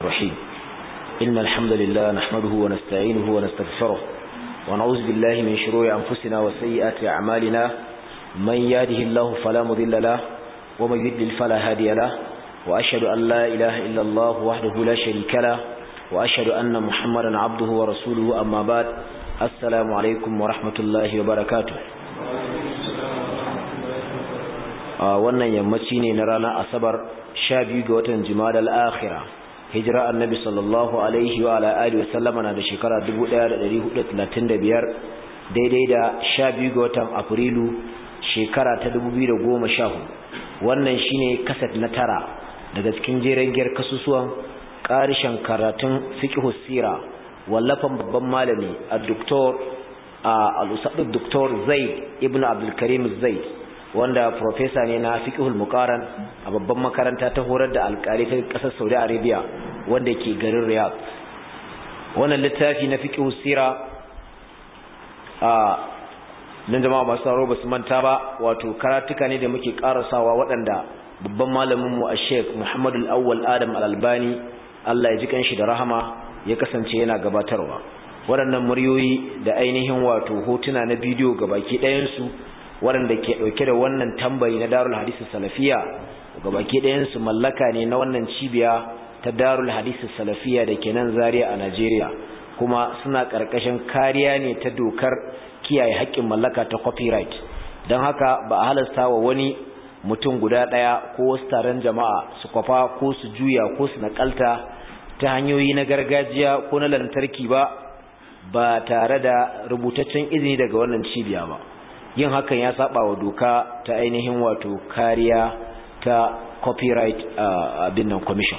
الرحيم إن الحمد لله نحمده ونستعينه ونستغفره ونعوذ بالله من شرور أنفسنا وسيئات أعمالنا من يهده الله فلا مضل له ومن يضلل فلا هادي له وأشهد أن لا إله إلا الله وحده لا شريك له وأشهد أن محمدا عبده ورسوله أما بعد السلام عليكم ورحمة الله وبركاته wannan yammaci ne na ranar asabar sha biyu ga watan jimadal akhira hijira annabi sallallahu alaihi wa ala alihi wa sallama na da shekara 1435 daidai da sha biyu ga watan afrilu shekara ta 2014 wannan shine kasat na tara daga cikin jeren giyar kasusuwan karishan karatun fiqh sira wallafan babban malami a-doktor al-usad doktor zaid ibnu abdul karim zaid wanda profesa ne na fiqhul muqaran a babban makaranta ta horar da alƙali ta ƙasar Saudi Arabia wanda ke garin Riyadh wannan littafi na fiqhus sira a nan jama'a masu sauraro basu manta ba wato karatuka ne da muke karasawa waɗanda babban malamin mu Sheikh Muhammad Al-Awwal Adam Al-Albani Allah ya ji kanshi da rahama ya kasance yana gabatarwa waɗannan muryoyi da ainihin wato hotuna na bidiyo gabaki ɗayan su waɗanda ke ɗauke da wannan tambayi na darul hadisi salafiya baki ɗayansu mallaka ne na wannan cibiya ta darul hadisi salafiya da ke nan zaria a najeriya kuma suna ƙarƙashin kariya ne ta dokar kiyaye haƙƙin mallaka ta copyright don haka ba a halasta wa wani mutum guda ɗaya ko wasu taron jama'a su kwafa ko su juya ko su naƙalta ta hanyoyi na gargajiya ko na lantarki ba ba tare da rubutaccen izini daga wannan cibiya ba yin hakan ya saba wa doka ta ainihin wato kariya ta copyright abin nan commission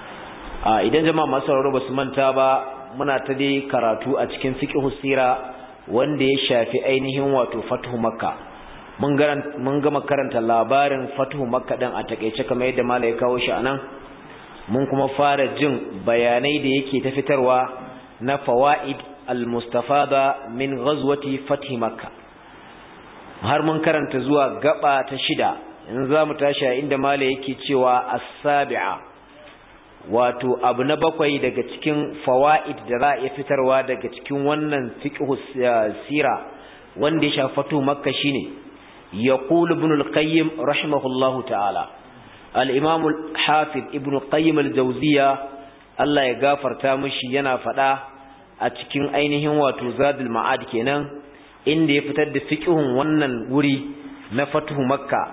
idan jama'a masu sauraro ba su manta ba muna ta dai karatu a cikin fiqh sira wanda ya shafi ainihin wato fatuhu makka mun mun gama karanta labarin fatuhu makka din a takeice kamar yadda malai ya kawo shi anan mun kuma fara jin bayanai da yake ta fitarwa na fawaid al-mustafada min ghazwati fathi makka har mun karanta zuwa gaba ta shida in za mu tashi a inda mala yake cewa as-sabi'a wato abu na bakwai daga cikin fawaid da za a iya fitarwa daga cikin wannan fiqhu sira wanda ya shafatu makka shine yaqul ibn al-qayyim rahimahullahu ta'ala al-imam al-hafiz ibn qayyim al-jawziya Allah ya gafarta mishi yana fada a cikin ainihin wato zadul ma'ad kenan inda ya fitar da fiqhun wannan wuri na fathu makka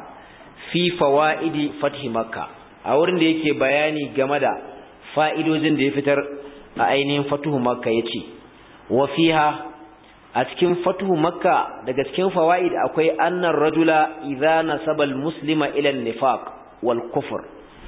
fi fawaidi fathi makka a wurin da yake bayani game da fa'idojin da ya fitar a ainihin fathu makka yace wa fiha a cikin fathu makka daga cikin fawaid akwai annar rajula idza nasaba muslima ila an-nifaq wal kufr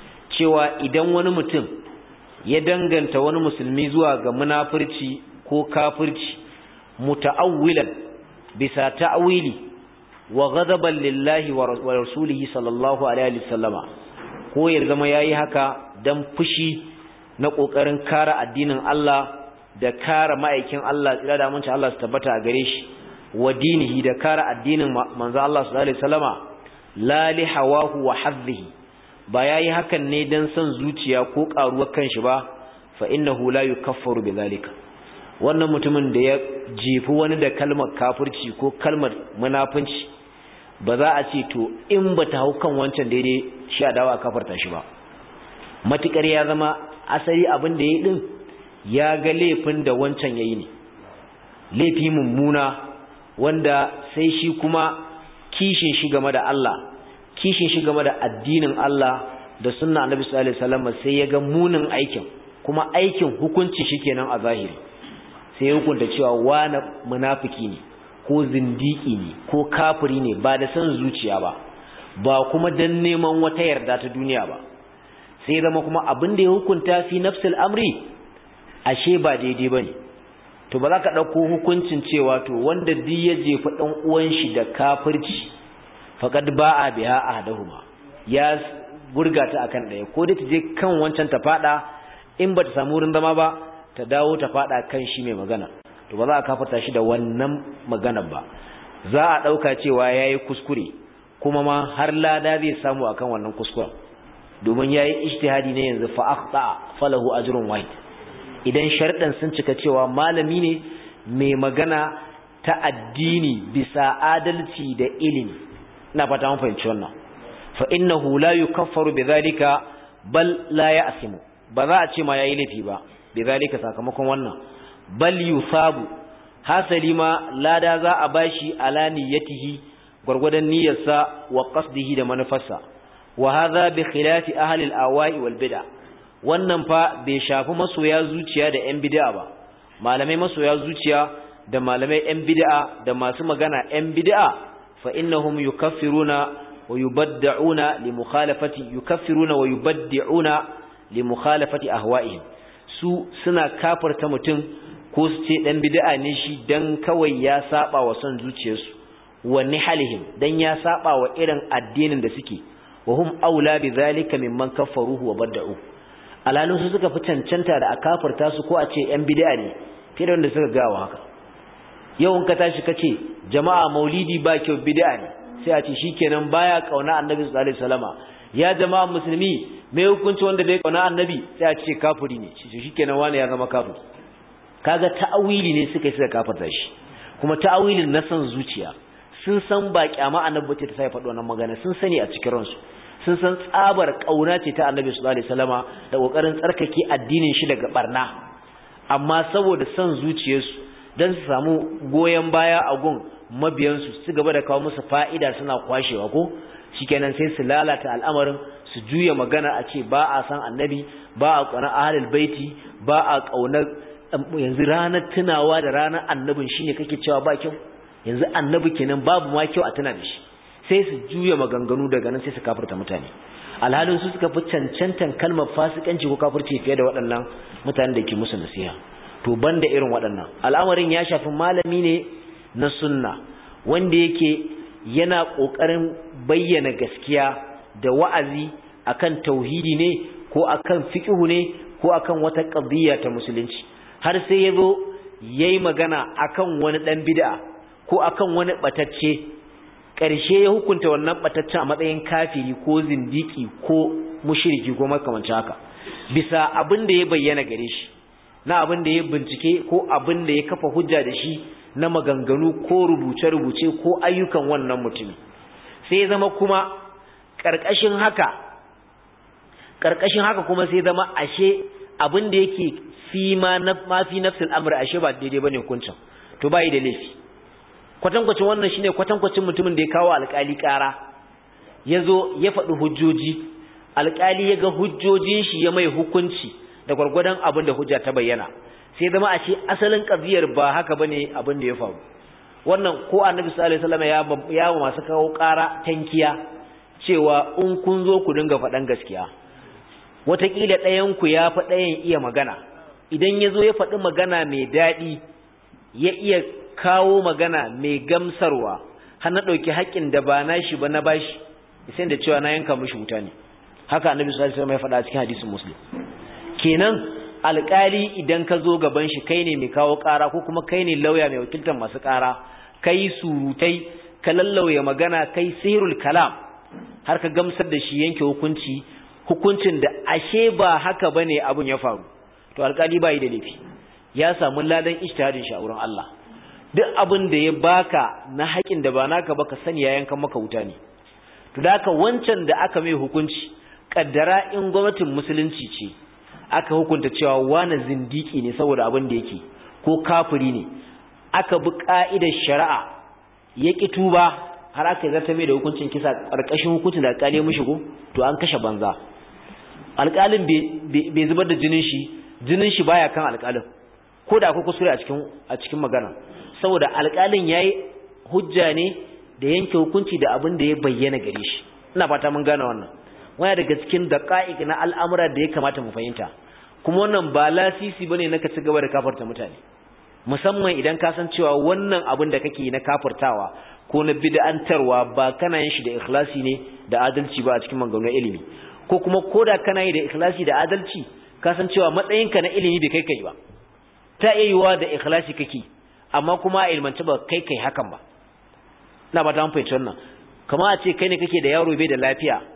cewa idan wani mutum ya danganta wani musulmi zuwa ga munafurci ko kafirci muta'awwilan bisa ta'wili wa ghadaban lillahi wa rasulihi sallallahu alaihi wasallama ko ya zama yayi haka dan fushi na kokarin kare addinin Allah da kare ma'aikin Allah tsira da mun Allah su tabbata a gare shi wa dinihi da kare addinin manzo Allah sallallahu alaihi wasallama la li hawahu wa hadhihi ba yayi hakan ne dan son zuciya ko karuwar kanshi ba fa innahu la yukaffaru bidhalika wannan mutumin da ya jefi wani da kalmar kafirci ko kalmar munafunci ba za a ce to in ba ta hau kan wancan daidai shi a dawa kafarta shi ba matukar ya zama asali abin da ya yi din ya ga laifin da wancan ya yi ne laifi mummuna wanda sai shi kuma kishin shi game da Allah kishin shi game da addinin Allah da sunna annabi sallallahu alaihi wasallam sai ya ga munin aikin kuma aikin hukunci shi kenan a zahiri sai ya hukunta cewa wani munafiki ne ko zindiki ne ko kafiri ne ba da san zuciya ba ba kuma dan neman wata yarda ta duniya ba sai zama kuma abin da ya hukunta fi nafsil amri ashe ba daidai bane to ba za ka ɗauko hukuncin cewa to wanda duk ya jefa ɗan uwan shi da kafirci faqad ba'a biha ahaduhuma ya gurga ta akan ɗaya ko dai ta je kan wancan ta fada in ba ta samu wurin zama ba ta dawo ta fada kan shi mai magana to ba za a kafarta shi da wannan maganar ba za a dauka cewa yayi kuskure kuma ma har lada zai samu akan wannan kuskuren domin yayi ijtihadi ne yanzu fa akhta falahu ajrun wahid idan sharɗan sun cika cewa malami ne mai magana ta addini bisa adalci da ilimi ina fata mun fahimci wannan fa innahu la yukaffaru bidhalika bal la ya'simu ba za a ce ma yayi laifi ba bidhalika sakamakon wannan bal yusabu hasali ma lada za a bashi ala niyyatihi gurgudan niyyarsa wa qasdihi da manufarsa wa hadha bi khilafi ahli al-awai wal bid'a wannan fa bai shafi masoya zuciya da yan bid'a ba malamai masoya zuciya da malamai yan bid'a da masu magana yan bid'a fa innahum yukaffiruna wa yubadda'una li mukhalafati yukaffiruna wa yubaddi'una li mukhalafati ahwa'ihim su suna kafarta mutum ko su ce dan bid'a ne shi dan kawai ya saba wa son zuciyarsu wa nihalihim dan ya saba wa irin addinin da suke wa hum aula bi zalika mimman kaffaruhu wa badda'u alalun su suka fi cancanta da a kafarta su ko a ce yan bid'a ne fiye da wanda suka gawa haka yau in ka tashi ka ce jama'a maulidi ba kyau bid'a ne sai a ce shikenan baya kauna annabi sallallahu alaihi wasallama ya jama'a musulmi me hukunci wanda bai kauna annabi sai a ce kafiri ne shikenan wani ya zama kafiri kaga ta'awili ne suka yi suka kafarta shi kuma ta'awilin na san zuciya sun san ba kyama annabi ce ta sai faɗo wannan magana sun sani a cikin ransu sun san tsabar kauna ce ta annabi sallallahu alaihi wasallama da kokarin tsarkake addinin shi daga barna amma saboda san zuciyarsu dan su samu goyen baya a gun mabiyansu su gaba da kawo musu fa'ida suna kwashewa ko shikenan sai su lalata al'amarin su juya magana a ce ba a san annabi ba a ƙaunar ahlul baiti ba a ƙaunar yanzu ranar tunawa da ranar annabin shine kake cewa ba kyau yanzu annabi kenan babu ma kyau a tuna da shi sai su juya maganganu daga nan sai su kafirta mutane alhalin su suka fi cancantan kalmar fasikanci ko kafirci fiye da waɗannan mutanen da ke musu nasiha to banda irin waɗannan al'amarin ya shafi malami ne na sunna wanda yake yana ƙoƙarin bayyana gaskiya da wa'azi akan tauhidi ne ko akan fiqhu ne ko akan wata qadiyya ta musulunci har sai yazo yayi magana akan wani dan bid'a ko akan wani batacce ƙarshe ya hukunta wannan bataccen a matsayin kafiri ko zindiki ko mushriki ko makamancin haka bisa abin da ya bayyana gare shi na abin da ya bincike ko abin da ya kafa hujja da shi na maganganu ko rubuce-rubuce ko ayyukan wannan mutumi sai ya zama kuma ƙarƙashin haka ƙarƙashin haka kuma sai zama ashe abin da yake fi ma na mafi nafsul amr ashe ba daidai bane hukuncin to bai da laifi kwatankwacin wannan shine kwatankwacin mutumin da ya kawo alƙali ƙara yazo ya faɗi hujjoji alƙali ya ga hujjojin shi ya mai hukunci da gwargwadon abin da hujja ta bayyana sai zama a ce asalin ƙabiyar ba haka bane abin da ya faru wannan ko annabi sallallahu alaihi wasallam ya ya masu kawo ƙara tankiya cewa in kun zo ku dinga faɗan gaskiya wataƙila ɗayan ku ya fa ɗayan iya magana idan ya zo ya faɗi magana mai daɗi ya iya kawo magana mai gamsarwa har na ɗauki haƙƙin da ba na shi ba na bashi sai da cewa na yanka mishi wuta ne haka annabi sallallahu alaihi wasallam ya faɗa a cikin hadisin muslim kenan alƙali idan ka zo gaban shi kai ne mai kawo ƙara ko kuma kai ne lauya mai wakiltar masu ƙara kai surutai ka lallauya magana kai sihirul kalam har ka gamsar da shi yanke hukunci hukuncin da ashe ba haka bane abun ya faru to alƙali bai da laifi ya samu ladan ijtihadin shi a wurin Allah duk abin da ya baka na haƙin da ba naka ba ka sani ya yankan maka wuta ne to da haka wancan da aka mai hukunci kaddara in gwamnatin musulunci ce aka hukunta cewa wani zindiki ne saboda abin da yake ko kafiri ne aka bi ka'idar shari'a ya ki tuba har aka zarta mai da hukuncin kisa ƙarƙashin hukuncin da alƙali ya mishi ko to an kashe banza alƙalin bai zubar da jinin shi jinin shi baya kan alƙalin ko da akwai kuskure a cikin a cikin magana saboda alƙalin yayi hujja ne da yanke hukunci da abin da ya bayyana gare shi ina fata mun gane wannan wani daga cikin daqa'iq na al'amura da ya kamata mu fahimta kuma wannan ba lasisi bane na ka ci gaba da kafarta mutane musamman idan ka san cewa wannan abin da kake na kafartawa ko na bid'antarwa ba kana yin shi da ikhlasi ne da adalci ba a cikin maganganun ilimi ko kuma koda kana yi da ikhlasi da adalci ka san cewa matsayinka na ilimi bai kai kai ba ta iya yiwa da ikhlasi kake amma kuma a ilmance ba kai kai hakan ba ina ba ta fahimci wannan kamar a ce kai ne kake da yaro bai da lafiya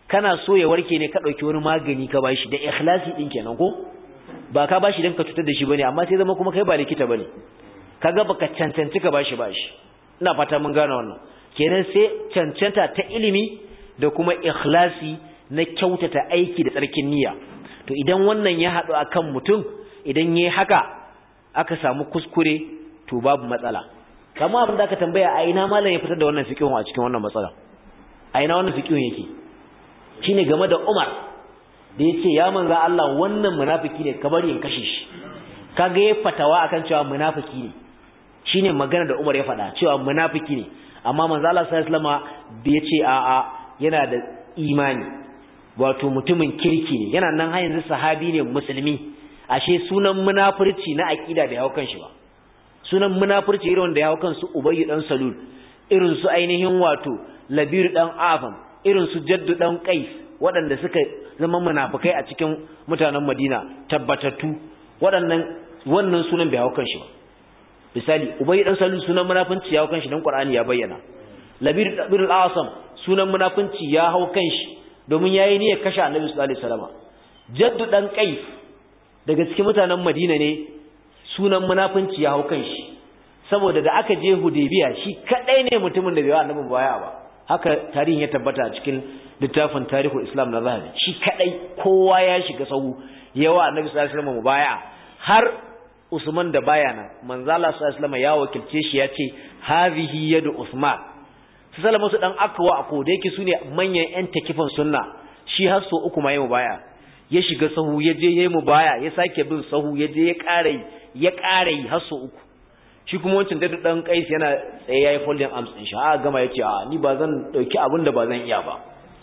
kana so ya warke ne ka dauki wani magani ka bashi da ikhlasi din kenan ko ba ka bashi dan ka cutar da shi bane amma sai zama kuma kai ba likita bane kaga baka cancanci ka bashi bashi ina fata mun gane wannan kenan sai cancanta ta ilimi da kuma ikhlasi na kyautata aiki da tsarkin niyya to idan wannan ya haɗu akan mutum idan yayi haka aka samu kuskure to babu matsala kamar abin da aka tambaya a ina malam ya fitar da wannan fiqhun a cikin wannan matsala a ina wannan fiqhun yake shine game da Umar da yace ya manzo Allah wannan munafiki ne ka bari in kashe shi kaga ya fatawa akan cewa munafiki ne shine magana da Umar ya faɗa cewa munafiki ne amma manzo Allah sallallahu alaihi wasallam da yace a a yana da imani wato mutumin kirki ne yana nan har yanzu sahabi ne musulmi ashe sunan munafurci na aqida da yawo shi ba sunan munafurci irin wanda yawo kansu Ubayy dan Salul irin su ainihin wato Labir dan Afam irin su Jaddu dan Qais waɗanda suka zama munafikai a cikin mutanen Madina tabbatattu waɗannan wannan sunan bai hawo kanshi ba misali Ubayy dan Salul sunan munafunci ya hawo kanshi dan Qur'ani ya bayyana Labir bin al-Asam sunan munafunci ya hawo kanshi domin yayi niyyar kashe Annabi sallallahu alaihi wasallam Jaddu dan Qais daga cikin mutanen Madina ne sunan munafunci ya hau kanshi saboda da aka je Hudaybiya shi kadai ne mutumin da bai wa Annabi baya ba haka tarihin ya tabbata a cikin littafin Tarihul Islam na Zahabi shi kadai kowa ya shiga sahu yawa Annabi sallallahu alaihi wasallam baya har Usman da baya nan manzo Allah sallallahu alaihi wasallam ya wakilce shi ya ce hazihi yadu Usman su salama su dan akwa a koda yake sune manyan yan takifan sunna shi har so uku ma yayi baya ya shiga sahu ya je yayi mu baya ya sake bin sahu ya je ya ƙara ya ƙara yi har so uku shi kuma wancan da dan kais yana tsaye yayi folding arms din shi a gama yace a ni ba zan dauki abin da ba zan iya ba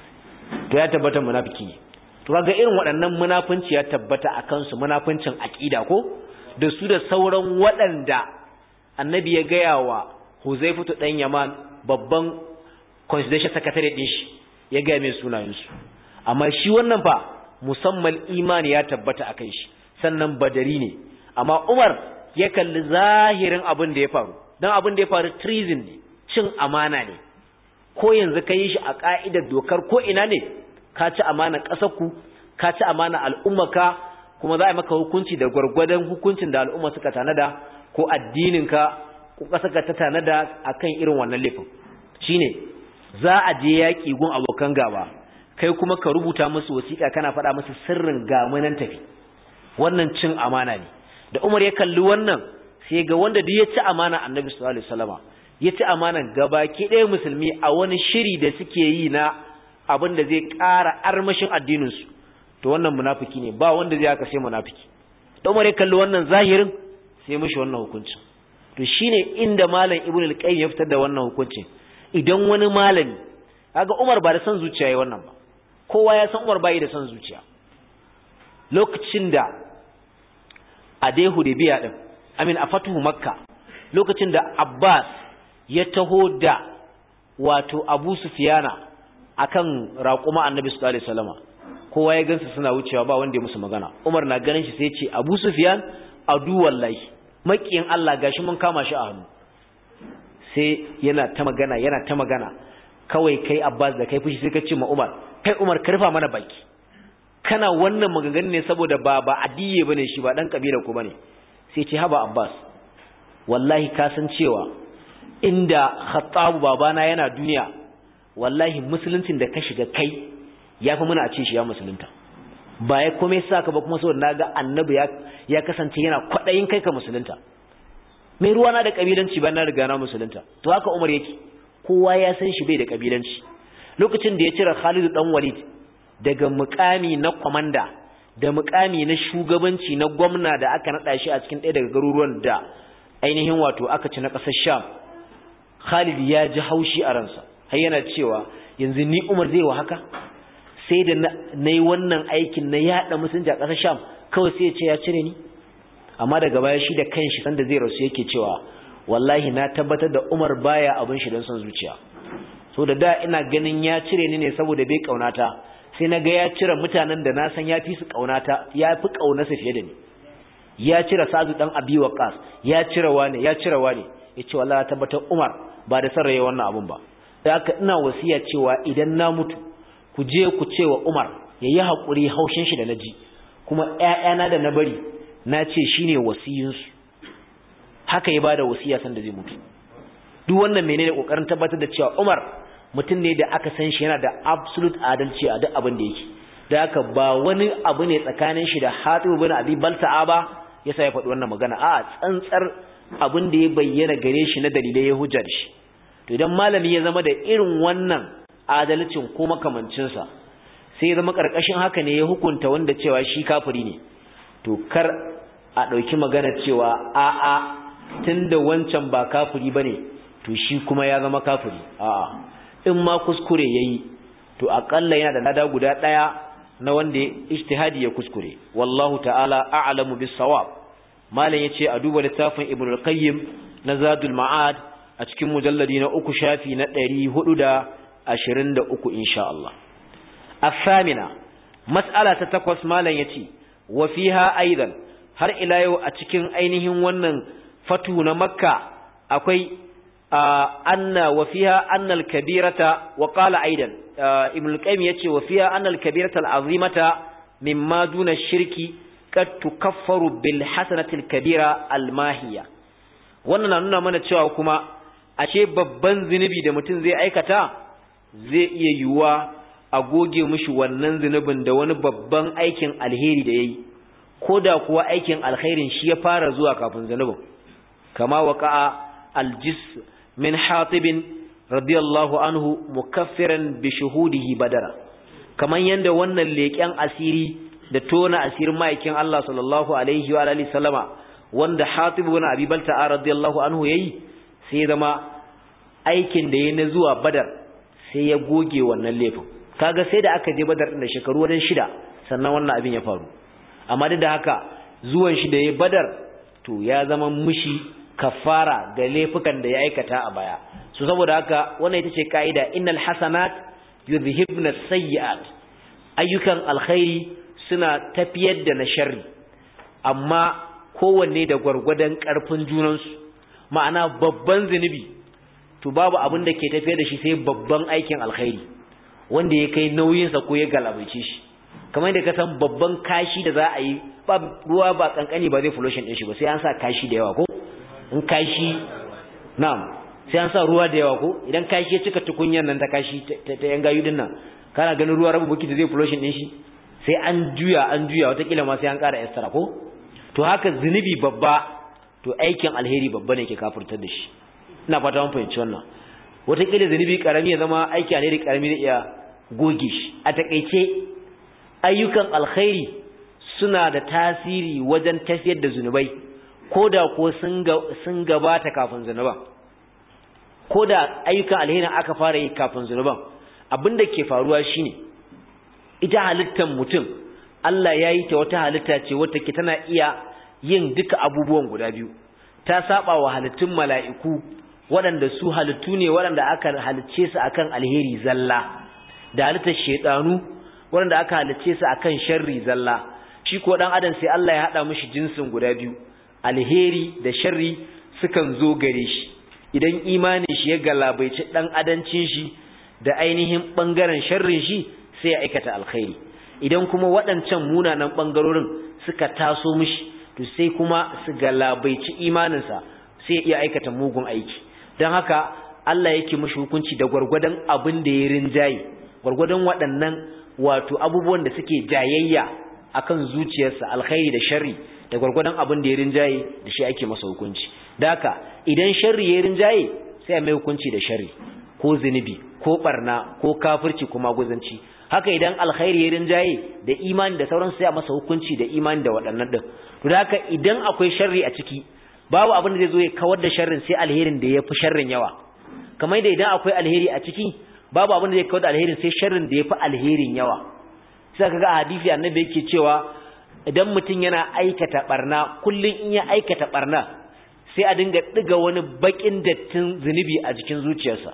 to ya tabbata munafiki ne to kaga irin waɗannan munafunci ya tabbata akan su munafuncin aqida ko da su da sauran waɗanda annabi ya gaya wa Huzaifatu dan Yaman babban constitution secretary din shi ya gaya mai sunayensu amma shi wannan fa musamman imani ya tabbata a kai shi sannan badari ne amma Umar ya kalli zahirin abin da ya faru don abin da ya faru treason ne cin amana ne ko yanzu ka yi shi a ka'idar dokar ko ina ne ka ci amana ƙasarku ka ci amana al'ummaka kuma za a yi maka hukunci da gwargwadon hukuncin da al'umma suka tanada ko addininka ko ƙasarka ta tanada akan irin wannan laifin shine za a je yaƙi gun abokan gaba kai kuma ka rubuta musu wasiƙa kana faɗa musu sirrin gamunan tafi wannan cin amana ne da Umar ya kalli wannan sai ga wanda duk ya ci amana Annabi sallallahu alaihi wasallama ya ci amana gabaki ɗaya musulmi a wani shiri da suke yi na abin da zai ƙara armashin addinin su to wannan munafiki ne ba wanda zai haka sai munafiki da Umar ya kalli wannan zahirin sai mishi wannan hukuncin to shine inda malam Ibn al-Qayyim ya fitar da wannan hukuncin idan wani malami kaga Umar ba da san zuciya yayin wannan ba kowa ya san Umar bai da san zuciya lokacin da a dai Hudaybiya din amin a fatuhu Makka lokacin da Abbas ya taho da wato Abu Sufyana akan raƙuma Annabi sallallahu alaihi wasallama kowa ya gansu suna wucewa ba wanda ya musu magana Umar na ganin shi sai ya ce Abu Sufyan adu wallahi makiyin Allah gashi mun kama shi a hannu sai yana ta magana yana ta magana kawai kai Abbas da kai fushi sai ka ce ma Umar kai Umar ka rufa mana baki kana wannan maganganun ne saboda ba ba adiye bane shi ba dan kabila ku bane sai ce haba Abbas wallahi ka san cewa inda Khattab babana yana duniya wallahi musuluncin da ka shiga kai yafi muna a ce shi ya musulunta ba ya komai saka ba kuma saboda naga annabi ya ya kasance yana kwadayin kai ka musulunta mai ruwa na da kabilanci ba na riga na musulunta to haka Umar yake kowa ya san shi bai da kabilanci lokacin da ya cire Khalid dan Walid daga mukami na komanda da mukami na shugabanci na gwamna da aka nada shi a cikin ɗaya daga garuruwan da ainihin wato aka ci na ƙasar Sham Khalid ya ji haushi a ransa har yana cewa yanzu ni Umar zai wa haka sai da na yi wannan aikin na yada musulunci a ƙasar Sham kawai sai ya ce ya cire ni amma daga baya shi da kanshi sanda zai rasu yake cewa wallahi na tabbatar da Umar baya abin shi don son zuciya so da da ina ganin ya cire ni ne saboda bai kaunata sai na ga ya cire mutanen da na san ya fi su kaunata ya fi kaunarsa fiye da ni ya cire Sa'adu dan Abi Waqqas ya cire wani ya cire wani yace wallahi tabbatar Umar ba da sarraye wannan abun ba sai aka ina wasiya cewa idan na mutu ku je ku ce wa Umar yayi hakuri haushin shi da naji kuma ƴaƴana da na bari na ce shine wasiyin su haka ya bada wasiya san da zai mutu duk wannan menene kokarin tabbatar da cewa Umar mutum ne da aka san shi yana da absolute adalci a duk abin da yake da haka ba wani abu ne tsakanin shi da Hatib bin Abi Balta'a ba yasa ya faɗi wannan magana a tsantsar abin da ya bayyana gare shi na dalilai ya hujja da shi to idan malami ya zama da irin wannan adalcin ko makamancin sa sai ya zama karkashin haka ne ya hukunta wanda cewa shi kafiri ne to kar a ɗauki magana cewa a a tunda wancan ba kafiri bane to shi kuma ya zama kafiri a'a in ma kuskure yayi to akalla yana da lada guda daya na wanda ijtihadi ya kuskure wallahu ta'ala a'lamu bis-sawab malam yace a duba littafin ibnu al-qayyim na zadul ma'ad a cikin mujalladi na uku shafi na 423 insha Allah الثامنة مسألة تتكوس مالا يتي وفيها أيضا har ila yau a cikin ainihin wannan fatu na makka akwai anna wa fiha anna al-kabirata wa qala aidan ibn al-qayyim yace wa fiha anna al-kabirata al-azimata mimma duna shirki kad tukaffaru bil hasanati al-kabira al-mahiya wannan na nuna mana cewa kuma ashe babban zinubi da mutum zai aikata zai iya yiwuwa a goge mishi wannan zinubin da wani babban aikin alheri da yayi koda kuwa aikin alkhairin shi ya fara zuwa kafin zinubin kama waqa'a al-jis min hatibin radiyallahu anhu mukaffiran bi shuhudihi badara kaman yanda wannan leken asiri da tona asirin ma'aikin Allah sallallahu alaihi wa alihi sallama wanda hatib ibn abi balta'a radiyallahu anhu yayi sai zama aikin da yayi na zuwa badar sai ya goge wannan laifin kaga sai da aka je badar din da shekaru wadan shida sannan wannan abin ya faru amma duk da haka zuwan shi da yayi badar to ya zama mushi kafara ga laifukan da ya aikata a baya so saboda haka wannan ita ce kaida innal hasanat yuzhibna sayyi'at ayyukan alkhairi suna tafiyar da na sharri amma kowanne da gwargwadon karfin junansu ma'ana babban zinubi to babu abin da ke tafiyar da shi sai babban aikin alkhairi wanda ya kai nauyinsa ko ya galabaice shi kamar da ka san babban kashi da za a yi ba ruwa ba kankani ba zai flushing din shi ba sai an sa kashi da yawa ko in kashi na'am sai an sa ruwa da yawa ko idan kashi ya cika tukunyar nan ta kashi ta yan gayu din nan kana ganin ruwa rabu buki da zai flushing din shi sai an juya an juya watakila ma sai an ƙara extra ko to haka zunubi babba to aikin alheri babba ne ke kafurtar da shi ina fata mun fahimci wannan watakila zunubi karami ya zama aiki alheri karami zai iya goge shi a takaice ayyukan alkhairi suna da tasiri wajen tafiyar da zunubai ko da ko sun gabata kafin zunuban ko da ayyukan alherin aka fara yi kafin zunuban abin da ke faruwa shine ita halittar mutum Allah ya yi ta wata halitta ce wata ke tana iya yin duka abubuwan guda biyu ta saba wa halittun mala'iku waɗanda su halittu ne waɗanda aka halicce su akan alheri zalla da halittar shedanu waɗanda aka halicce su akan sharri zalla shi ko dan adam sai Allah ya hada mishi jinsin guda biyu alheri da sharri sukan zo gare shi idan imanin shi ya galabaici dan adancin shi da ainihin bangaren sharrin shi sai ya aikata alkhairi idan kuma waɗancan munanan bangarorin suka taso mishi to sai kuma su galabaici imaninsa sai ya aikata mugun aiki don haka Allah yake mishi hukunci da gwargwadon abin da ya rinjaye gwargwadon waɗannan wato abubuwan da suke jayayya akan zuciyarsa alkhairi da sharri da gwargwadon abin da ya rinjaye da shi ake masa hukunci da haka idan sharri ya rinjaye sai a mai hukunci da sharri ko zunubi ko barna ko kafirci ko maguzanci haka idan alkhairi ya rinjaye da imani da sauran sai a masa hukunci da imani da waɗannan din to da haka idan akwai sharri a ciki babu abin da zai zo ya kawar da sharrin sai alherin da ya fi sharrin yawa kamar da idan akwai alheri a ciki babu abin da zai kawar da alherin sai sharrin da ya fi alherin yawa sai kaga a hadisi annabi yake cewa idan mutum yana aikata barna kullun in ya aikata barna sai a dinga diga wani bakin dattin zunubi a jikin zuciyarsa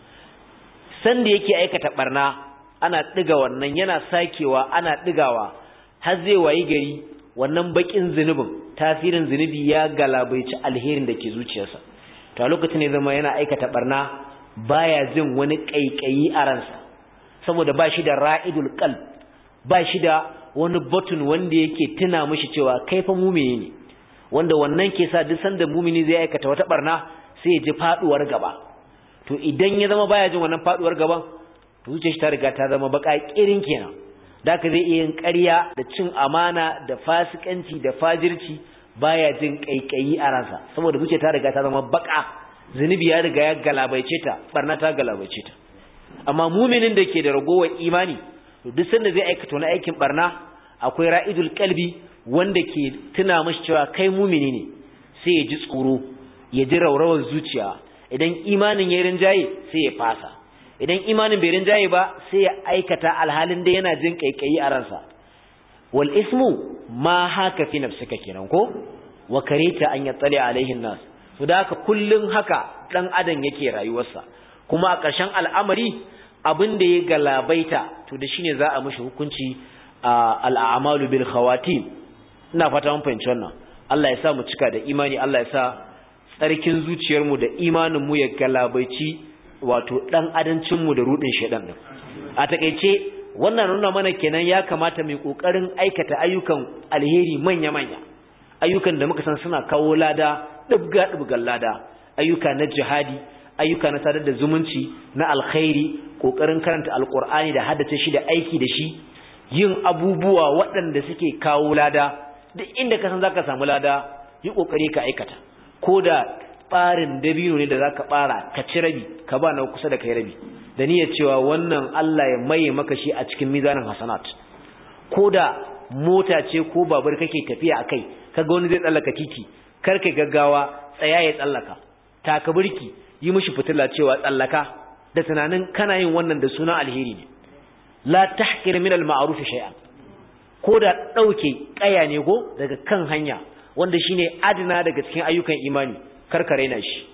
san da yake aikata barna ana diga wannan yana sakewa ana digawa har zai wayi gari wannan bakin zunubin tasirin zunubi ya galabaici alherin da ke zuciyarsa to a lokacin ne zama yana aikata barna baya jin wani kaikayi a ransa saboda ba shi da ra'idul qalb ba shi da wani button wanda yake tuna mishi cewa kai fa mumini ne wanda wannan ke sa duk sanda mumini zai aikata wata barna sai ya ji faduwar gaba to idan ya zama baya jin wannan faduwar gaban to zuciyar shi ta riga ta zama baka kirin kenan da ka zai iya yin ƙarya da cin amana da fasikanci da fajirci baya jin kaikayi a ransa saboda zuciya ta riga ta zama baka zunubi ya riga ya galabaice ta barna ta galabaice ta amma muminin da ke da ragowar imani to duk sanda zai aikata wani aikin barna akwai ra'idul qalbi wanda ke tuna mashi cewa kai mumini ne sai ya ji tsoro ya ji raurawar zuciya idan imanin ya rinjaye sai ya fasa idan imanin bai rinjaye ba sai ya aikata alhalin da yana jin kaikayi a ransa wal ismu ma haka fi nafsika kenan ko wa karita an yattali alaihin nas to da haka kullun haka dan adam yake rayuwarsa kuma a ƙarshen al'amari abin da ya galabaita to da shine za a mishi hukunci al'amalu bil khawatim ina fata mun fahimci wannan Allah ya sa mu cika da imani Allah ya sa tsarkin zuciyarmu da imanin mu ya galabaici wato dan adancin mu da rudin shedan din a takeice wannan nuna mana kenan ya kamata mu kokarin aikata ayyukan alheri manya manya ayyukan da muka san suna kawo lada dubga dubgan lada ayyuka na jihadi ayyuka na sadar da zumunci na alkhairi kokarin karanta alqur'ani da haddace shi da aiki da shi yin abubuwa waɗanda suke kawo lada duk inda ka san zaka samu lada yi kokari ka aikata ko da ɓarin dabino ne da zaka ɓara ka ci rabi ka ba na kusa da kai rabi da niyyar cewa wannan Allah ya maye maka shi a cikin mizanin hasanat ko da mota ce ko babur kake tafiya akai kaga wani zai tsallaka titi kar ka gaggawa tsaya ya tsallaka taka burki yi mishi fitila cewa tsallaka da tunanin kana yin wannan da suna alheri ne la tahqir min al-ma'ruf shay'an ko da dauke kaya ne go daga kan hanya wanda shine adina daga cikin ayyukan imani karkare na shi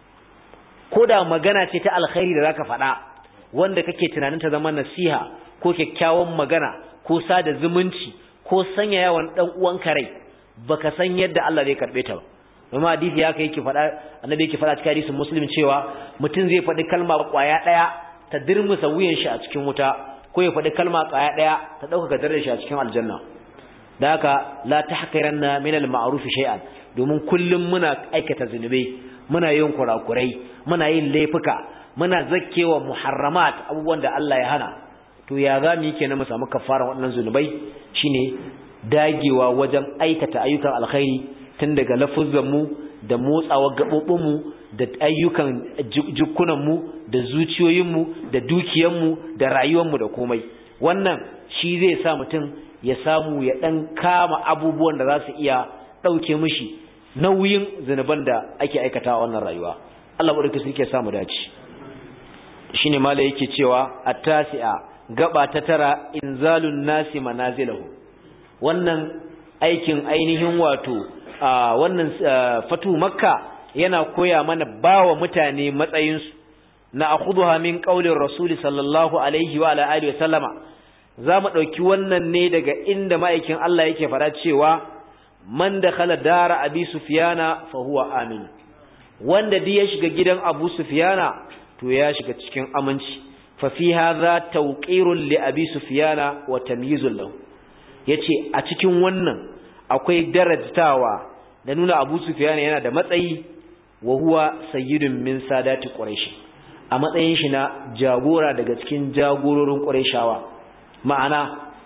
ko da magana ce ta alkhairi da zaka faɗa wanda kake tunanin ta zama nasiha ko kyakkyawan magana ko sada zumunci ko sanya yawan dan uwanka rai baka san yadda Allah zai karbe ta ba kuma hadisi ya kai yake faɗa annabi yake faɗa cikin hadisin muslim cewa mutum zai faɗi kalma kwaya ɗaya ta dirmusa wuyan shi a cikin wuta ko ya faɗi kalma kwaya ɗaya ta ɗaukaka darajar shi a cikin aljanna da haka la tahqiranna min al-ma'ruf shay'an domin kullum muna aikata zunubai muna yin kurakurai muna yin laifuka muna zakkewa muharramat abubuwan da Allah ya hana to ya za mu yi kenan mu samu kafara waɗannan zunubai shine dagewa wajen aikata ayyukan alkhairi tun daga lafuzzanmu da motsawa gaɓoɓinmu da ayyukan jikunanmu da zuciyoyinmu da dukiyanmu da rayuwanmu da komai wannan shi zai sa mutum ya samu ya ɗan kama abubuwan da za su iya ɗauke mishi nauyin zunuban da ake aikata a wannan rayuwa Allah ɓarki su ke samu dace shi ne mala yake cewa a tasi'a gaba ta tara inzalun nasi manazilahu wannan aikin ainihin wato Uh, wannan uh, fatu makka yana koya mana bawa mutane matsayinsu na akhudha min qaulir rasuli sallallahu alaihi wa ala alihi wa sallama zamu dauki wannan ne daga inda ma'aikin Allah yake fara cewa man dakhala dara abi sufyana fa huwa amin wanda duk ya shiga gidan abu sufyana to ya shiga cikin aminci fa fi hadha tawqirun li abi sufyana wa tamyizun lahu yace a cikin wannan akwai darajtawa da nuna Abu Sufyan yana da matsayi wa huwa sayyidun min sadati quraish a matsayin shi na jagora daga cikin jagororin qurayshawa ma'ana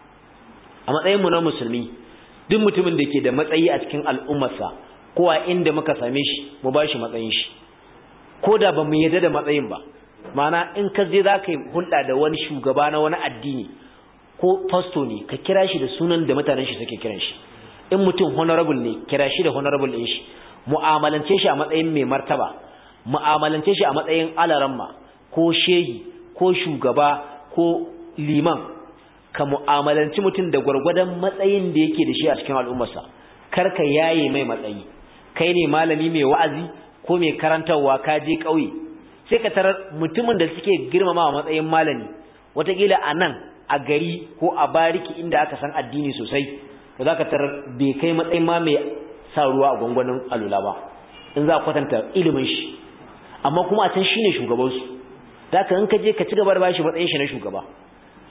a matsayin mu na musulmi duk mutumin da ke da matsayi a cikin al'ummarsa ko a inda muka same shi mu ba shi matsayin shi ko da ba mu yarda da matsayin ba ma'ana in ka je za ka yi hulɗa da wani shugaba na wani addini ko fasto ne ka kira shi da sunan da mutanen shi suke kiran shi in mutum honorable ne kira shi da honorable ɗin shi mu'amalance shi a matsayin mai martaba mu'amalance shi a matsayin alaramma ko shehi ko shugaba ko liman ka mu'amalanci mutum da gwargwadon matsayin da yake da shi a cikin al'ummarsa kar ka yaye mai matsayi kai ne malami mai wa'azi ko mai karantarwa ka je ƙauye sai ka tarar mutumin da suke girmama matsayin malami wataƙila a nan a gari ko a bariki inda aka san addini sosai da za ka tarar bai kai matsayin ma mai sa ruwa a gwangwanin alula ba in za a kwatanta ilimin shi amma kuma a can shi ne shugabansu da ka in ka je ka ci gaba da bashi matsayin shi na shugaba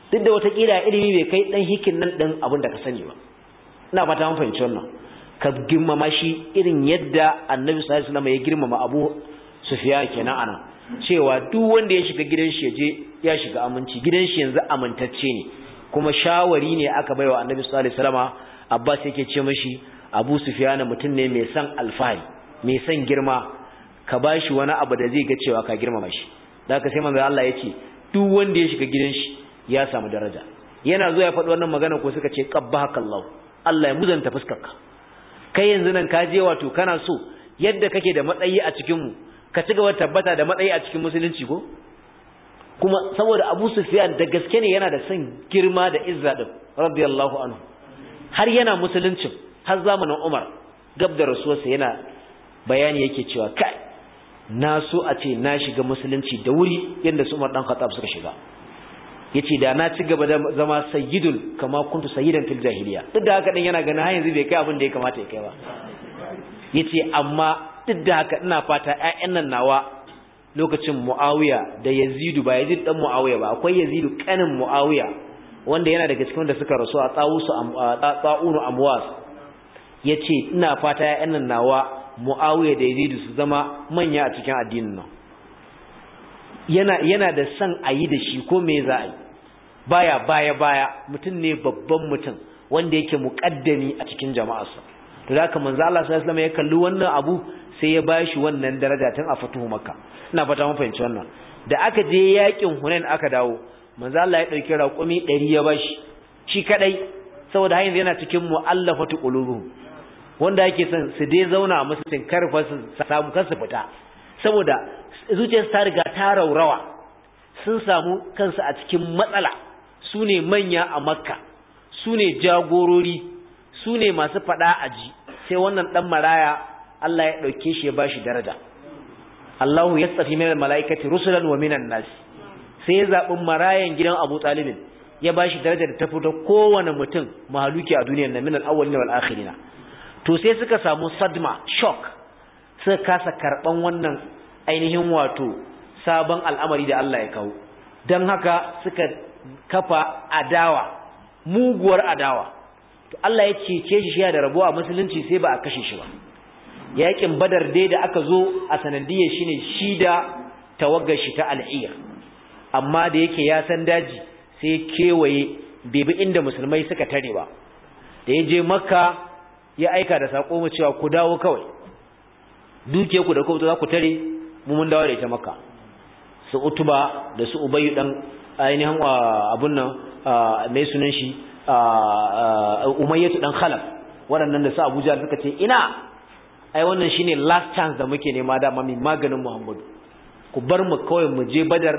duk da wata kila ilimi bai kai dan hikin nan din abin da ka sani ba ina fata mun fahimci wannan ka girmama shi irin yadda annabi sallallahu alaihi wasallam ya girmama abu sufyan kenan ana cewa duk wanda ya shiga gidan shi je ya shiga aminci gidan shi yanzu amintacce ne kuma shawari ne aka baiwa annabi sallallahu alaihi wasallam abbas yake ce mashi abu sufyan mutum ne mai san alfahari mai san girma ka bashi wani abu da zai ga cewa ka girmama shi da haka sai manzo Allah ya ce duk wanda ya shiga gidan shi ya samu daraja yana zuwa ya faɗi wannan magana ko suka ce qabbahakallahu Allah ya muzanta fuskarka kai yanzu nan ka je wato kana so yadda kake da matsayi a cikin mu ka ci gaba tabbata da matsayi a cikin musulunci ko kuma saboda Abu Sufyan da gaske ne yana da son girma da izza din radiyallahu anhu har yana musuluncin har zamanin Umar gab da rasuwarsa yana bayani yake cewa kai na so a ce na shiga musulunci da wuri yadda su Umar dan Khattab suka shiga yace da na ci gaba da zama sayyidun kama kuntu sayyidan fil jahiliya duk da haka din yana ganin har yanzu bai kai abin da ya kamata ya kai ba yace amma duk da haka ina fata ƴaƴan nan nawa lokacin Muawiya da Yazidu ba Yazid dan Muawiya ba akwai Yazidu kanin Muawiya wanda yana daga cikin wanda suka rasu a tsawusu tsa'unu amwas yace ina fata ƴaƴan nan nawa Muawiya da Yazidu su zama manya a cikin addinin nan yana yana da son a yi da shi ko me za a yi baya baya baya mutum ne babban mutum wanda yake muƙaddami a cikin jama'arsa to da haka manzo Allah sallallahu alaihi wasallam ya kalli wannan abu sai ya bashi wannan daraja tun a fatuhu makka ina fata mun fahimci wannan da aka je yakin hunain aka dawo manzo Allah ya dauki raƙumi 100 ya bashi shi kadai saboda har yanzu yana cikin mu'allafatu qulubuhum wanda yake son su dai zauna a musulun karfa su samu kansu fita saboda zuciyarsu ta riga ta raurawa sun samu kansu a cikin matsala su ne manya a makka su ne jagorori su ne masu faɗa a ji sai wannan ɗan maraya Allah ya ɗauke shi ya ba shi daraja Allahu ya tsafi mai mala'ikati rusulan wa minan nasi sai ya zaɓi marayan gidan Abu Talibin ya ba shi daraja da ta fito kowane mutum mahaluki a duniyar na min al-awwalina wal akhirina to sai suka samu sadma shock suka kasa karban wannan ainihin wato sabon al'amari da Allah ya kawo don haka suka kafa adawa muguwar adawa to Allah ya cece shi da rabuwa musulunci sai ba a kashe shi ba yakin badar dai da aka zo a sanadiyar shine shi da tawaggar shi ta al'iyar amma da yake ya san daji sai kewaye bai bi inda musulmai suka tare ba da ya je makka ya aika da sako mu cewa ku dawo kawai duke ku da ku za ku tare mu mun dawo da ita makka su utuba da su ubayyu dan ainihin abun nan mai sunan shi umayyatu dan khalaf waɗannan da su abuja suka ce ina ai wannan shine last chance da muke nema da mami maganin muhammadu ku bar mu kawai mu je badar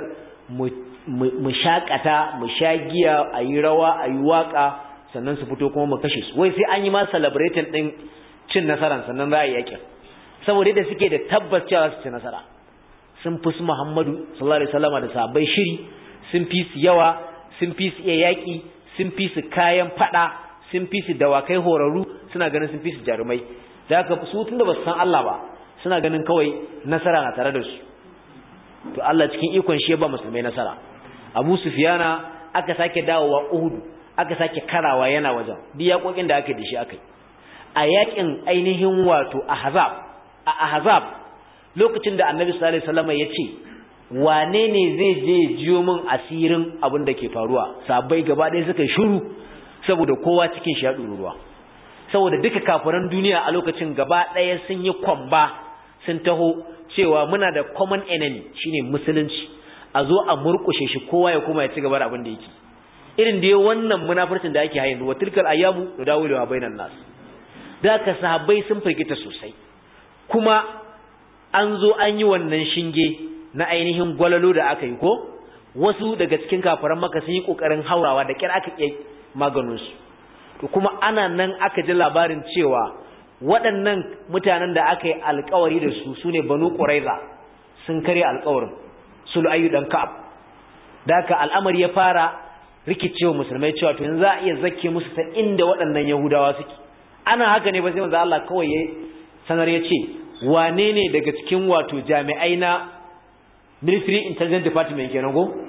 mu shakata mu sha giya a yi rawa a yi waka sannan su fito kuma mu kashe su wai sai an yi ma celebrating din cin nasara sannan za a yi yakin saboda da suke da tabbas cewa su ci nasara sun fi su Muhammadu sallallahu alaihi wasallam da sahabbai shiri sun fi su yawa sun fi su iya yaki sun fi su kayan fada sun fi su dawakai horaru suna ganin sun fi su jarumai da haka su tunda ba su san Allah ba suna ganin kawai nasara na tare da su to Allah cikin ikon shi ya ba musulmai nasara Abu Sufyana aka sake dawowa Uhud aka sake karawa yana wajen duk yakokin da aka da shi akai a yakin ainihin wato Ahzab a Ahzab lokacin da Annabi sallallahu alaihi wasallam ya ce wane ne zai je jiyo min asirin abin da ke faruwa sabai gaba ɗaya suka shiru saboda kowa cikin shi ya ruwa saboda duka kafiran duniya a lokacin gaba ɗaya sun yi kwamba sun taho cewa muna da common enemy shine musulunci a zo a murkushe shi kowa ya kuma ya ci gaba da abin da yake irin da wannan munafircin da ake hayin wa tilkal ayyamu nudawilu bainan nas da ka sahabbai sun firgita sosai kuma an zo an yi wannan shinge na ainihin gwalalo da aka yi ko wasu daga cikin kafaran maka sun yi kokarin haurawa da kyar aka iya maganin su to kuma ana nan aka ji labarin cewa waɗannan mutanen da aka yi alkawari da su sune banu quraiza sun karya alkawarin sul ayyu dan ka'ab da haka al'amari ya fara rikicewa musulmai cewa to yanzu za a iya zakke musu ta inda waɗannan yahudawa suke ana haka ne ba sai manzo Allah kawai ya sanar ya ce wane ne daga cikin wato jami'ai na military intelligence department kenan go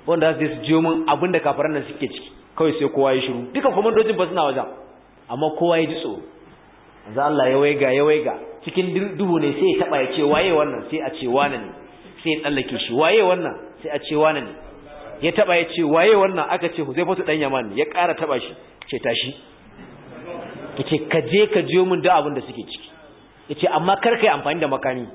wanda za su jiyo min abin da kafiran nan suke ciki kawai sai kowa ya shiru duka komandojin ba suna wajen amma kowa ya ji tsoro manzo Allah ya waiga ya waiga cikin duhu ne sai ya taba ya ce waye wannan sai a ce wane ne sai ya tsallake shi waye wannan sai a ce wane ne ya taba ya ce waye wannan aka ce Huzaifatu dan Yaman ya ƙara taba shi ce tashi yace ka je ka jiyo min da abin da suke ciki yace amma kar kai amfani da makami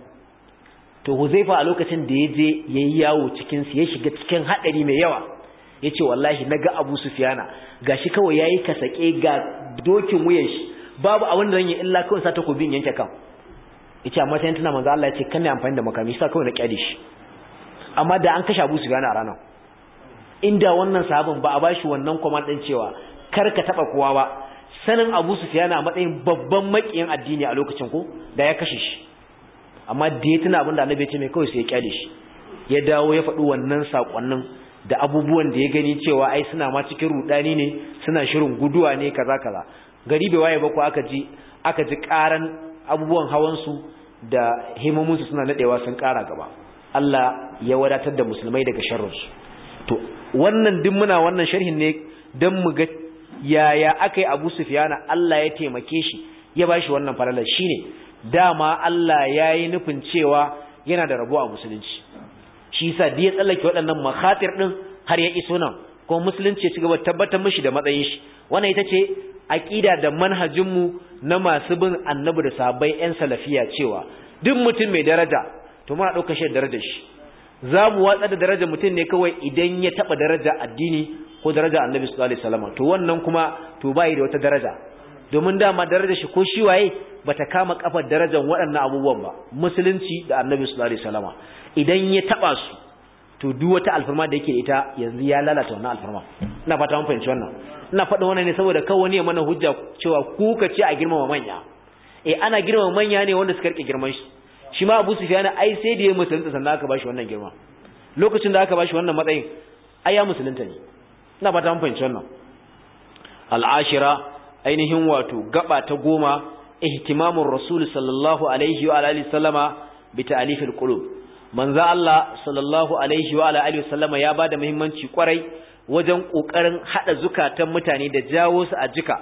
to Huzaifa a lokacin da ya je yayi yawo cikin su ya shiga cikin hadari mai yawa yace wallahi naga Abu Sufyana gashi kawai yayi kasake ga dokin wuyan shi babu abin da zan yi illa kawai sa takobin yanke kan yace amma sai tana manzo Allah yace kan ne amfani da makami sai kawai na kyale shi amma da an kashe Abu Sufyana a ranar inda wannan sahabin ba a bashi wannan command din cewa kar ka taba kowa ba sanin Abu Sufyan a matsayin babban makiyin addini a lokacin ko da ya kashe shi amma da ya tuna abin da Annabi ya ce mai kawai sai ya kyale shi ya dawo ya faɗi wannan sakonnin da abubuwan da ya gani cewa ai suna ma cikin rudani ne suna shirin guduwa ne kaza kaza gari bai waye ba ko aka ji aka ji karan abubuwan hawan su da himomin su suna nadewa sun kara gaba Allah ya wadatar da musulmai daga sharrin su to wannan duk muna wannan sharhin ne dan mu ga yaya aka yi abu sufiyana Allah ya taimake shi ya ba shi wannan falalar shi ne dama Allah ya yi nufin cewa yana da rabo a musulunci shi sa da ya tsallake waɗannan makhatir ɗin har ya iso nan kuma musulunci ya ci gaba tabbatar mishi da matsayin shi wannan ita ce aƙida da manhajinmu na masu bin annabi da sahabbai 'yan salafiya cewa duk mutum mai daraja to muna ɗaukar shi da darajar shi za mu watsa da darajar mutum ne kawai idan ya taɓa daraja addini ko daraja annabi sallallahu alaihi wasallam to wannan kuma to bai da wata daraja domin dama darajar shi ko shi waye bata kama kafar darajar waɗannan abubuwan ba musulunci da annabi sallallahu alaihi wasallam idan ya taba su to duk wata alfarma da yake ita yanzu ya lalata wannan alfarma ina fata mun fahimci wannan ina faɗin wannan ne saboda kawai wani ya mana hujja cewa ku ka ce a girmama manya eh ana girmama manya ne wanda suka rike girman shi shi ma Abu Sufyan ai sai da ya musulunta sannan aka bashi wannan girma lokacin da aka bashi wannan matsayin ai ya musulunta ne ina fata mun fahimci wannan al'ashira ainihin wato gaba ta goma ihtimamur rasul sallallahu alaihi wa alihi sallama bi ta'alifil qulub manzo Allah sallallahu alaihi wa alihi sallama ya bada muhimmanci kwarai wajen kokarin hada zukatan mutane da jawo su a jika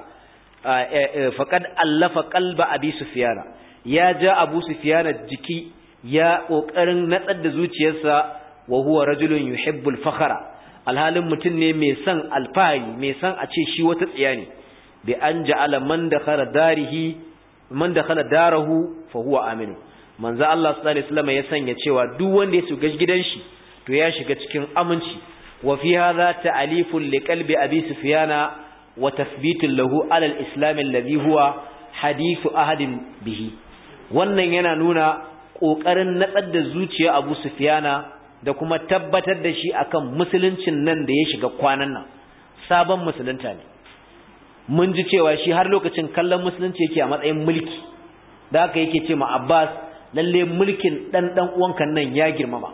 faqad allafa qalba abi sufyana ya ja abu sufyana jiki ya kokarin natsar da zuciyarsa wa huwa rajulun yuhibbul fakhra alhalin mutum ne mai son alfahari mai son a ce shi wata tsiya ne bi an ja'ala man dakhala darihi man dakhala darahu fa huwa aminu manzo Allah sallallahu alaihi wasallam ya sanya cewa duk wanda ya shiga gidan shi to ya shiga cikin aminci wa fi hadha ta'alifun li qalbi abi sufyana wa tathbitun lahu ala al-islam alladhi huwa hadithu ahadin bihi wannan yana nuna kokarin natsar da zuciya Abu Sufyana da kuma tabbatar da shi akan musuluncin nan da ya shiga kwanan nan sabon musulunta ne mun ji cewa shi har lokacin kallon musulunci yake a matsayin mulki da haka yake ce ma Abbas lalle mulkin dan dan uwanka nan ya girmama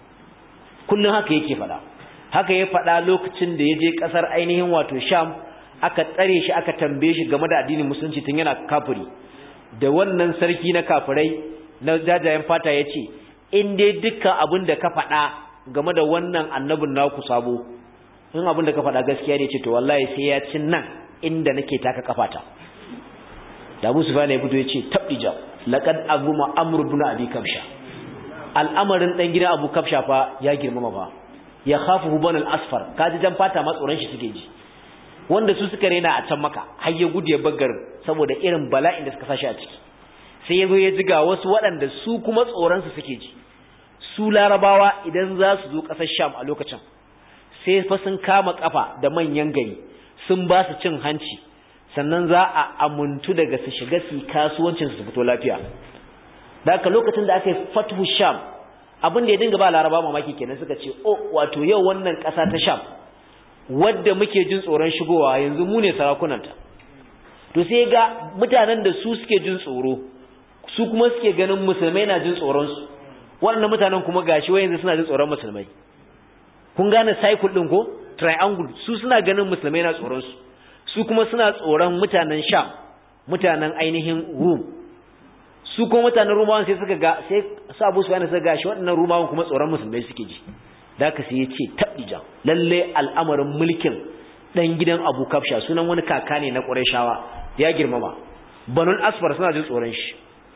kullun haka yake fada haka ya fada lokacin da ya je kasar ainihin wato Sham aka tsare shi aka tambaye shi game da addinin musulunci tun yana kafiri da wannan sarki na kafirai na jajayen fata yace in dai dukkan abin da ka faɗa game da wannan annabin naku sabo in abin da ka faɗa gaskiya ne ce to wallahi sai ya ci nan inda nake taka kafata da Abu Sufyan ya fito ya ce tabdija laqad azuma amr ibn abi kabsha al'amarin dan gidan Abu Kabsha fa ya girmama fa ya khafu ban al-asfar kaji jan fata ma tsoron shi suke ji wanda su suka rena a can maka har ya gudu ya baggar saboda irin bala'in da suka sashi a ciki sai ya zo ya ji ga wasu waɗanda su kuma tsoron su suke ji su larabawa idan za su zo ƙasar sham a lokacin sai fa sun kama kafa da manyan gari sun ba su cin hanci sannan za a amuntu daga su shiga su kasuwancin su fito lafiya da haka lokacin da aka yi fathu sham abin da ya dinga ba laraba mamaki kenan suka ce oh wato yau wannan ƙasa ta sham wadda muke jin tsoron shigowa yanzu mu ne sarakunanta to sai ga mutanen da su suke jin tsoro su kuma suke ganin musulmai na jin tsoron su waɗannan mutanen kuma gashi wayanzu suna jin tsoron musulmai kun gane cycle din ko triangle su suna ganin musulmai na tsoron su su kuma suna tsoron mutanen sham mutanen ainihin rum su kuma mutanen rumawan sai suka ga sai su abu su suka gashi waɗannan rumawan kuma tsoron musulmai suke ji da ka sai ya ce taɓija lalle al'amarin mulkin ɗan gidan abu kafsha sunan wani kaka ne na ƙurashawa ya girmama banul asfar suna jin tsoron shi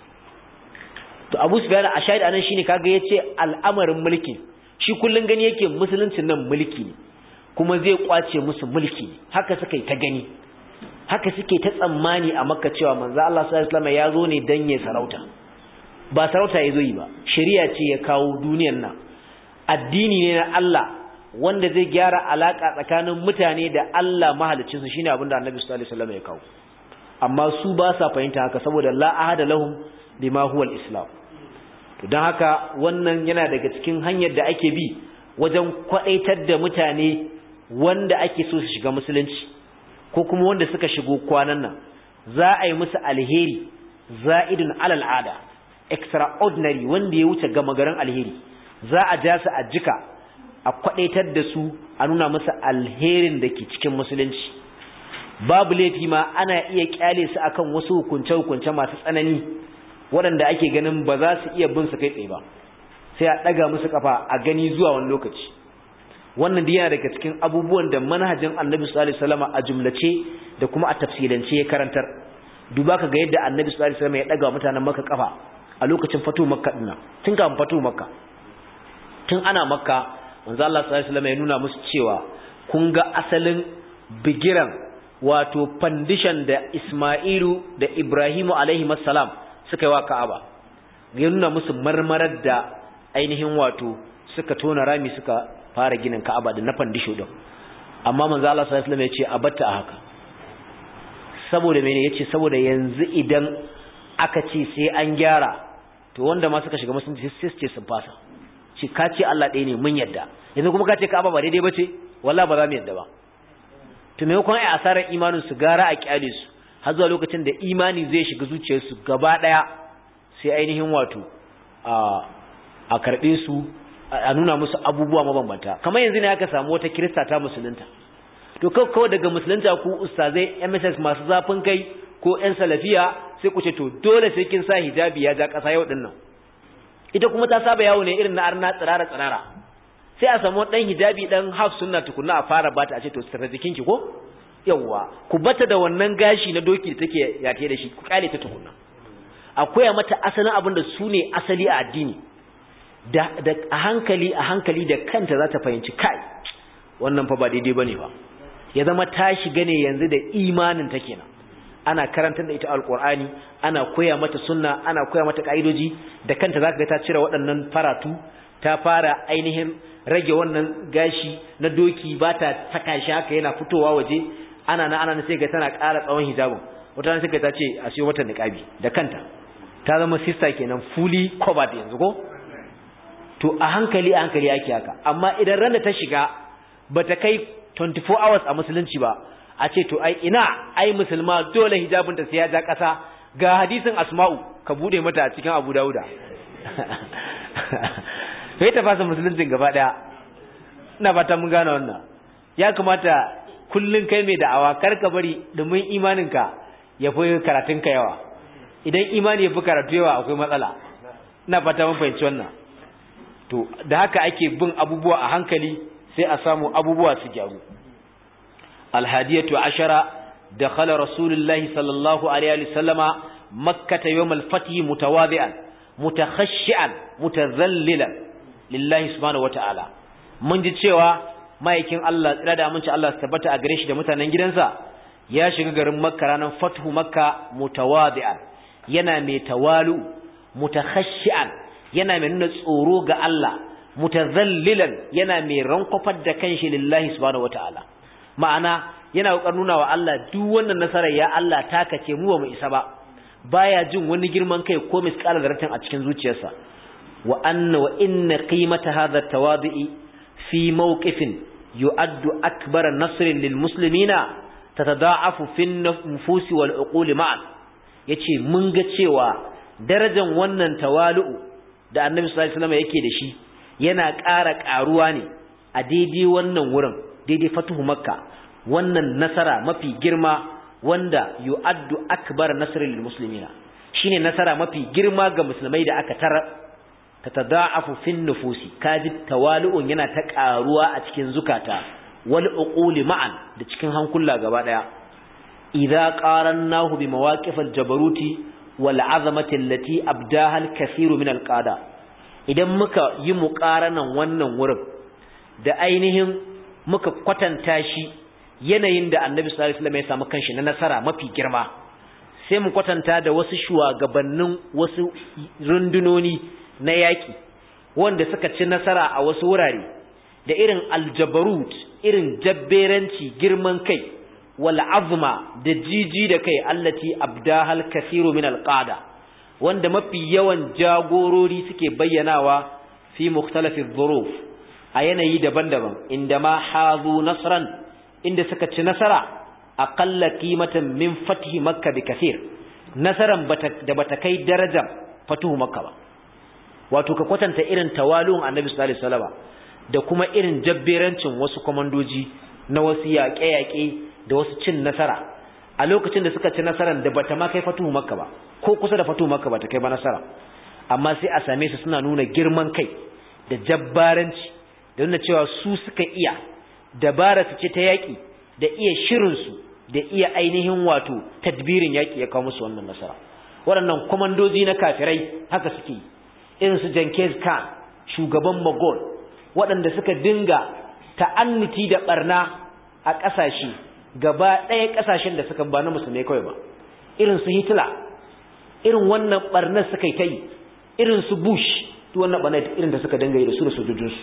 to abu su a shahid anan shine kaga ya ce al'amarin mulkin shi kullum gani yake musuluncin nan mulki ne kuma zai kwace musu mulki ne haka suka yi ta gani haka suke ta tsammani a makka cewa manzo Allah sallallahu alaihi ya zo ne dan ya sarauta ba sarauta ya zo yi ba shari'a ce ya kawo duniyar nan addini ne na Allah wanda zai gyara alaka tsakanin mutane da Allah mahaliccin su shine abin da Annabi sallallahu alaihi wasallam ya kawo amma su ba sa fahimta haka saboda la ahada lahum bima huwa al-islam to dan haka wannan yana daga cikin hanyar da ake bi wajen kwadaitar da mutane wanda ake so su shiga musulunci ko kuma wanda suka shigo kwanan nan za a yi musu alheri za'idun alal ada extraordinary wanda ya wuce gama garin alheri za a ja su a jika a kwadaitar da su a nuna musu alherin da ke cikin musulunci babu laifi ma ana iya kyale su akan wasu hukunce-hukunce masu tsanani waɗanda ake ganin ba za su iya bin su kai tsaye ba sai a ɗaga musu kafa a gani zuwa wani lokaci wannan da yana daga cikin abubuwan da manhajin annabi sallallahu alaihi wasallam a jumlace da kuma a tafsilance ya karantar duba ka ga yadda annabi sallallahu alaihi wasallam ya daga mutanen makka kafa a lokacin fatu makka dinna tun kafin fatu makka tun ana makka manzo Allah sallallahu alaihi wasallam ya nuna musu cewa kun ga asalin bigiran wato foundation da Isma'ilu da Ibrahimu alaihi salam suka yi wa Ka'aba ya nuna musu marmarar da ainihin wato suka tona rami suka fara ginin Ka'aba da na fandisho din amma manzo Allah sallallahu alaihi wasallam ya ce a batta haka saboda mene yace saboda yanzu idan aka ce sai an gyara to wanda ma suka shiga musulunci sai su ce sun fasa ce ka ce Allah ɗaya ne mun yadda yanzu kuma ka ce Ka'aba ba daidai bace wallahi ba za mu yadda ba to me kuma ai asarar imanin su gara a kyale su har zuwa lokacin da imani zai shiga zuciyarsu gaba daya sai ainihin wato a a karbe su a nuna musu abubuwa mabambanta kamar yanzu ne aka samu wata kirista ta musulunta to kawai daga musulunta ku ustazai MSS masu zafin kai ko ƴan salafiya sai ku ce to dole sai kin sa hijabi ya ja ƙasa yau dinnan ita kuma ta saba yawo ne irin na arna tsirara tsirara sai a samu dan hijabi dan half sunna tukunna a fara bata a ce to sirra jikinki ko yawwa ku bata da wannan gashi na doki da take yate da shi ku kale ta tukunna akwai mata asalin abin da su ne asali a addini da a hankali a hankali da kanta za ta fahimci kai wannan fa ba daidai bane ba ya zama ta shiga ne yanzu da imanin ta kenan ana karantar da ita alqur'ani ana koya mata sunna ana koya mata kaidoji da kanta zaka ga ta cire waɗannan faratu ta fara ainihin rage wannan gashi na doki ba ta saka shi haka yana fitowa waje ana na ana sai ga tana ƙara tsawon hijabin wata ran sai ta ce a siyo mata niqabi da kanta ta zama sister kenan fully covered yanzu ko to a hankali a hankali ake haka amma idan ran da ta shiga bata kai 24 hours a musulunci ba a ce to ai ina ai musulma dole hijabinta sai ya ja ƙasa ga hadisin asma'u ka bude mata a cikin abu dauda sai ta fasa musuluncin gaba daya ina fata mun gane wannan ya kamata kullun kai mai da'awa kar ka bari domin imaninka ya fi karatunka yawa idan imani ya fi karatu yawa akwai matsala ina fata mun fahimci wannan to da haka ake bin abubuwa a hankali sai a samu abubuwa su gyaru alhadiyatu ashara dakhala rasulullahi sallallahu alaihi wasallama makkah yawm al-fath mutawadi'an mutakhashshi'an mutadhallilan lillahi subhanahu wata'ala mun ji cewa ma'aikin Allah tsira da aminci Allah su tabbata a gare shi da mutanen gidansa ya shiga garin makka ranar fathu makka mutawadi'an yana mai tawalu mutakhashshi'an yana mai nuna tsoro ga Allah mutazallilan yana mai rankwafar da kanshi lillahi subhanahu wataala ma'ana yana kokarin nuna wa Allah duk wannan nasarar ya Allah taka ce mu ba mu isa ba baya jin wani girman kai ko misqala zarratin a cikin zuciyarsa wa anna wa inna qimata hadha tawadi'i fi mawqifin yu'addu akbara nasrin lil muslimina tatada'afu fi nufusi wal uquli ma'an yace mun ga cewa darajar wannan tawalu'u da annabi sallallahu alaihi wasallam yake da shi yana ƙara ƙaruwa ne a daidai wannan wurin daidai fatuhu makka wannan nasara mafi girma wanda yu'addu akbar nasrin lil muslimina shine nasara mafi girma ga musulmai da aka tara tatada'afu fin nufusi kaji tawali'un yana ta karuwa a cikin zukata wal uquli ma'an da cikin hankula gaba daya idza qarannahu bi mawaqif al jabaruti wal azamati allati abdaha al kathiru min al qada idan muka yi muqaranan wannan wurin da ainihin muka kwatanta shi yanayin da annabi sallallahu alaihi wasallam ya samu kanshi na nasara mafi girma sai mu kwatanta da wasu shugabannin wasu rundunoni na yaki wanda suka ci nasara a wasu wurare da irin aljabarut irin jabberanci girman kai wal azma da jiji da kai allati abdahal kathiru min alqada wanda mafi yawan jagorori suke bayyanawa fi mukhtalafi dhuruf a yanayi daban-daban inda ma hazu nasran inda suka ci nasara aqalla qimatan min fathi makka bi kathir nasaran da bata kai darajar fatuhu makka ba wato ka kwatanta irin tawalun annabi sallallahu alaihi wasallam da kuma irin jabberancin wasu komandoji na wasu yaƙe-yaƙe da wasu cin nasara a lokacin da suka ci nasaran da bata ma kai fatuhu makka ba ko kusa da fatuhu makka bata kai ba nasara amma sai a same su suna nuna girman kai da jabbaranci da nuna cewa su suka iya dabara su ce ta yaƙi da iya shirinsu da iya ainihin wato tadbirin yaƙi ya kawo musu wannan nasara waɗannan kwamandoji na kafirai haka suke yi irin su Jenkins Khan shugaban Mogol waɗanda suka dinga ta'annuti da barna a ƙasashe gaba ɗaya ƙasashen da suka ba na musulmai kawai ba irin su Hitler irin wannan barnar suka yi ta yi irin su Bush duk wannan barnar irin da suka dinga yi da su da sojojinsu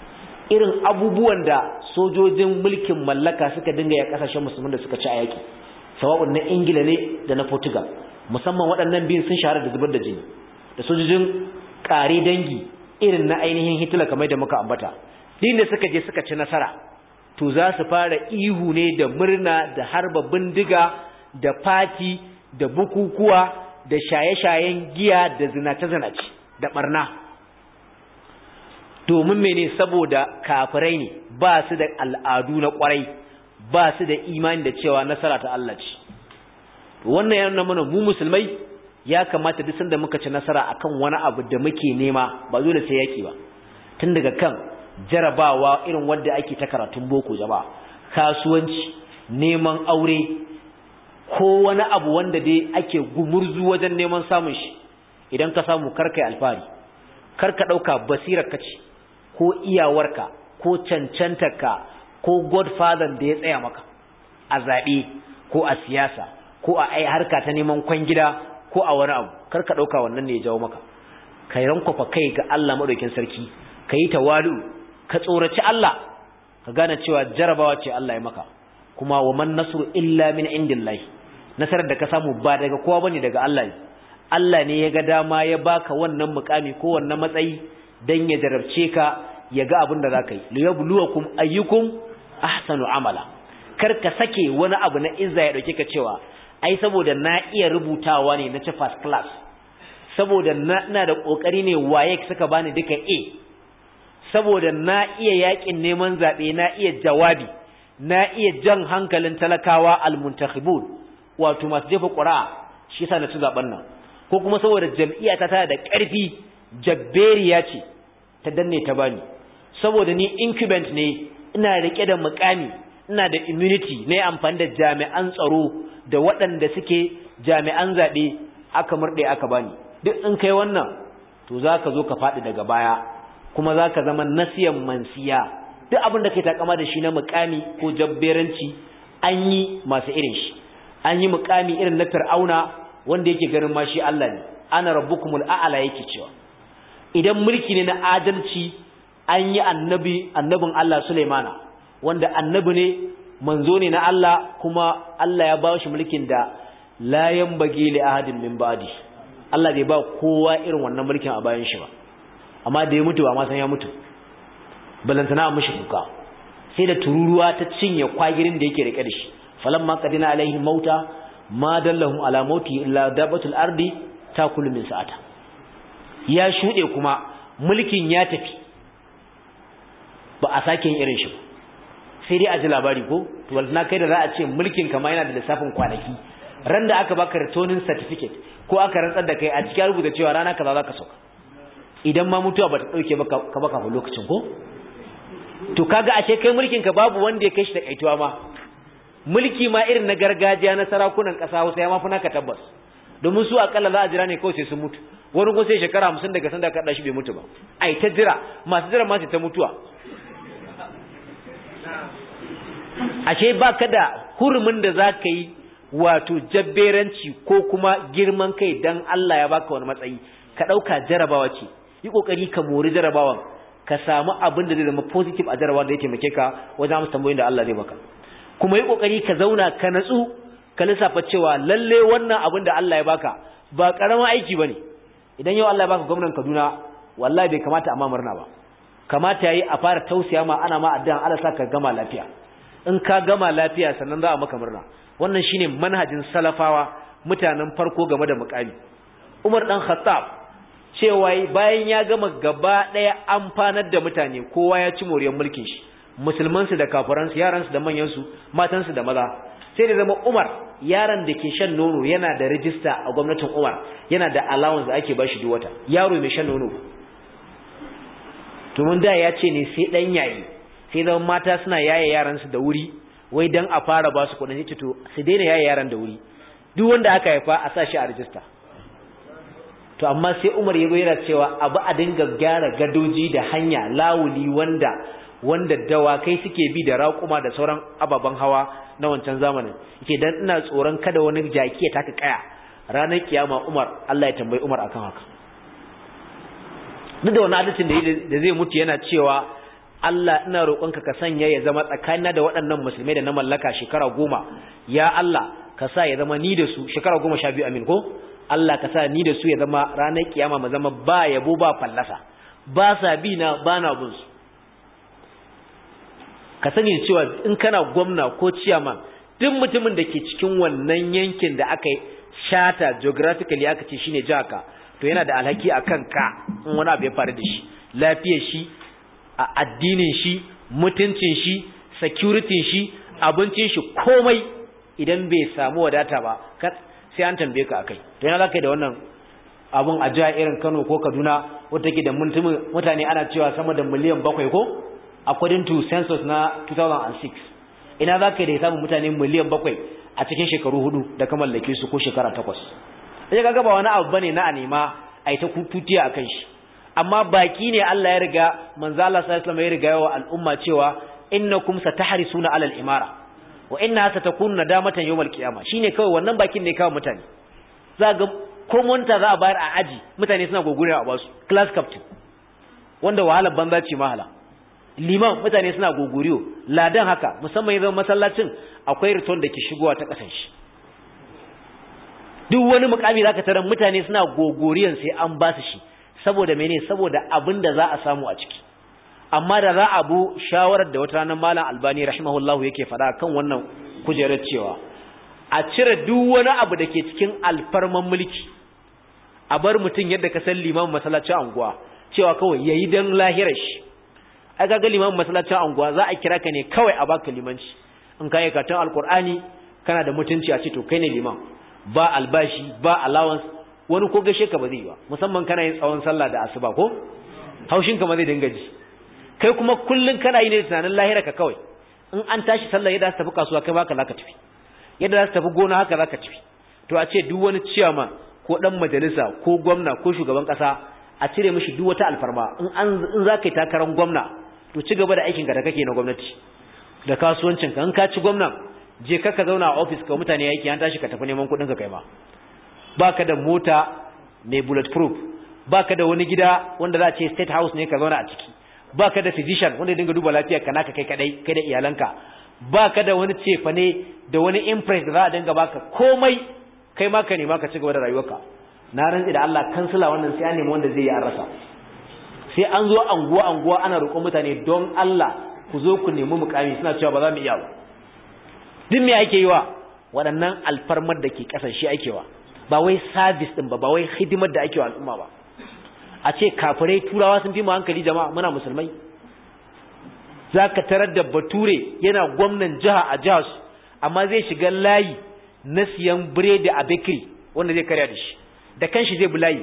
irin abubuwan da sojojin mulkin mallaka suka dinga ya ƙasashen musulman da suka ci a yaƙi sawa'un na Ingila ne da na Portugal musamman waɗannan biyun sun shahara da zubar da jini da sojojin ƙare dangi irin na ainihin Hitler kamar da muka ambata din da suka je suka ci nasara to za su fara ihu ne da murna da harba bindiga da fati da bukukuwa da shaye-shayen giya da zinace-zinace da barna domin mene saboda kafirai ne ba su da al'adu na kwarai ba su da imani da cewa nasara ta Allah ce wannan yana mana mu musulmai ya kamata duk sanda muka ci nasara akan wani abu da muke nema ba dole sai yaki ba tun daga kan jarabawa irin wanda ake ta karatun boko jama'a kasuwanci neman aure ko wani abu wanda dai ake gumurzu wajen neman samun shi idan ka samu karkai alfari karka dauka basirar ka ce ko iyawarka ko cancantarka ko godfather da ya tsaya maka a zabe ko a siyasa ko a ai harka ta neman kwangida ko a wani abu kar ka dauka wannan ne ya jawo maka kai rankwafa kai ga Allah madaukin sarki kai tawalu ka tsoraci Allah ka gane cewa jarabawa ce Allah ya maka kuma wa man nasru illa min indillahi nasarar da ka samu ba daga kowa bane daga Allah ne Allah ne ya ga dama ya baka wannan mukami ko wannan matsayi dan ya jarabce ka ya ga abin da zaka yi liyabluwakum ayyukum ahsanu amala kar ka sake wani abu na izza ya dauke ka cewa ai saboda na iya rubutawa ne na ci first class saboda na da kokari ne waye suka bani duka A saboda na iya yakin neman zabe na iya jawabi na iya jan hankalin talakawa almuntakhibun wato masu jefa ƙuri'a shi yasa na ci zaben nan ko kuma saboda jam'iyya ta tana da ƙarfi jabberiya ce ta danne ta bani saboda ni incumbent ne ina rike da mukami ina da immunity na amfani da jami'an tsaro da waɗanda suke jami'an zaɓe aka murɗe aka bani duk in kai wannan to za ka zo ka faɗi daga baya kuma za ka zama nasiyan mansiya duk abin da kai takama da shi na mukami ko jabberanci an yi masu irin shi an yi mukami irin na fir'auna wanda yake ganin ma shi Allah ne ana rabbukumul a'la yake cewa idan mulki ne na adalci an yi annabi annabin Allah Sulaimana wanda annabi ne manzo ne na Allah kuma Allah ya ba shi mulkin da la yanbaghi li ahadin min ba'di Allah bai ba kowa irin wannan mulkin a bayan shi ba amma da ya mutu ba ma san ya mutu balantana a mishi kuka sai da tururuwa ta cinye kwagirin da yake rike da shi falamma qadina alaihi mauta ma dallahum ala mauti illa dabatul ardi takulu min sa'ata ya shude kuma mulkin ya tafi ba a sake yin irin shi ba sai dai a ji labari ko to na kai da za a ce mulkin kama yana da lissafin kwanaki ran da aka baka returning certificate ko aka rantsar da kai a cikin rubuta cewa rana kaza za ka sauka idan ma mutuwa bata dauke ba ka baka fa lokacin ko to kaga ashe kai mulkin ka babu wanda ya kai shi da kaituwa ma mulki ma irin na gargajiya na sarakunan kasa Hausa ya mafi naka tabbas domin su akalla za a jira ne kawai sai sun mutu wani ko sai shekara 50 daga sanda ka shi bai mutu ba ai ta jira masu jira ma sai ta mutuwa ashe baka da hurumin da zaka yi wato jabberanci ko kuma girman kai dan Allah ya baka wani matsayi ka dauka jarabawa ce yi kokari ka mori jarabawan ka samu abin da zai zama positive a jarabawa da ya taimake ka wajen amsa tambayoyin da Allah zai maka kuma yi kokari ka zauna ka natsu ka lissafa cewa lalle wannan abin da Allah ya baka ba karamin aiki bane idan yau Allah ya baka gwamnatin Kaduna wallahi bai kamata a ma murna ba kamata yayi a fara tausaya ma ana ma addu'a Allah sa ka gama lafiya in ka gama lafiya sannan za a maka murna wannan shine manhajin salafawa mutanen farko game da mukami Umar dan Khattab cewa bayan ya gama gaba daya amfanar da mutane kowa ya ci moriyar mulkin shi musulman su da kafiran su yaran su da manyan su matan su da maza sai da zama Umar yaron da ke shan nono yana da rijista a gwamnatin Umar yana da allowance da ake bashi duk wata yaro mai shan nono to mun da ya ce ne sai dan yayi sai zama mata suna yaye yaran su da wuri wai dan a fara ba su kuɗin sai to su daina yaye yaran da wuri duk wanda aka haifa a sa shi a rijista to amma sai Umar yago yana cewa abu a dinga gyara gadoji da hanya lawuli wanda wanda dawakai suke bi da raƙuma da sauran ababen hawa na wancan zamanin yake dan ina tsoron kada wani jaki ya taka kaya ranar kiyama Umar Allah ya tambayi Umar akan haka duk da wani hadisin da zai mutu yana cewa Allah ina roƙonka ka sanya ya zama tsakanina da waɗannan musulmai da na mallaka shekara goma ya Allah ka sa ya zama ni da su shekara goma sha biyu amin ko Allah ka sa ni da su ya zama ranar kiyama mu zama ba yabo ba fallasa ba sa bi na ba na bin su ka sani cewa in kana gwamna ko ciyaman duk mutumin da ke cikin wannan yankin da aka shata geographically aka ce shine jaka to yana da alhaki a kanka in wani abu ya faru da shi lafiyar shi a addinin shi mutuncin shi security shi abincin shi komai idan bai samu wadata ba sai an tambaye ka akai to yana zaka da wannan abun a jiha irin Kano ko Kaduna wata ke da mutane ana cewa sama da miliyan bakwai ko according to census na 2006 ina zaka da samun mutane miliyan bakwai a cikin shekaru hudu da ka mallake su ko shekara takwas sai kaga ba wani abu bane na a nema a yi ta kututiya akan shi amma baki ne Allah ya riga manzo Allah sallallahu alaihi wasallam ya riga yawa al'umma cewa innakum satahrisuna alal imara wa inna satakunu nadamatan yawmal qiyamah shine kawai wannan bakin ne kawai mutane za ga ko monta za a bayar a aji mutane suna gogure a basu class captain wanda wahalar banza ce mahala liman mutane suna goguriyo ladan haka musamman yanzu masallacin akwai return da ke shigowa ta kasan shi duk wani mukami zaka tarar mutane suna gogoriyan sai an ba su shi saboda mene saboda abin da za a samu a ciki amma da za a bu shawarar da wata ranar malam albani rahimahullahu yake faɗa kan wannan kujerar cewa a cire duk wani abu da ke cikin alfarman mulki a bar mutum yadda ka san limamin masallacin anguwa cewa kawai yayi dan lahirar shi ai kaga limamin masallacin anguwa za a kira ka ne kawai a baka limanci in ka yi katon alkur'ani kana da mutunci a ce to kai ne liman ba albashi ba allowance wani ko gashe ka ba zai ba musamman kana yin tsawon sallah da asuba ko haushin ka ma zai dinga ji kai kuma kullun kana yi ne tunanin lahira ka kawai in an tashi sallah yadda za tafi kasuwa kai baka zaka tafi yadda za tafi gona haka zaka tafi to a ce duk wani ciyama ko dan majalisa ko gwamna ko shugaban kasa a cire mishi duk wata alfarma in an in za ka yi takarar gwamna to ci gaba da aikin ka da kake na gwamnati da kasuwancin ka in ka ci gwamnan je ka ka zauna a office ka mutane aiki an tashi ka tafi neman kuɗin ka kai ma baka da mota mai bulletproof baka da wani gida wanda za a ce state house ne ka zauna a ciki baka da physician wanda ya dinga duba lafiyar ka naka kai kadai kai da iyalanka baka da wani cefane da wani impress da za a dinga baka komai kai ma ka nema ka ci gaba da rayuwarka na rantsi da Allah kansila wannan sai an nemi wanda zai yi an rasa sai an zo anguwa anguwa ana roƙon mutane don Allah ku zo ku nemi mukami suna cewa ba za mu iya ba duk me ake yi wa waɗannan alfarmar da ke ƙasar shi ake wa ba wai service din ba ba wai hidimar da ake wa al'umma ba a ce kafirai turawa sun fi mu hankali jama'a muna musulmai zaka tarar da bature yana gwamnan jiha a jihar su amma zai shiga layi na siyan biredi a bakery wanda zai karya da shi da kanshi zai bi layi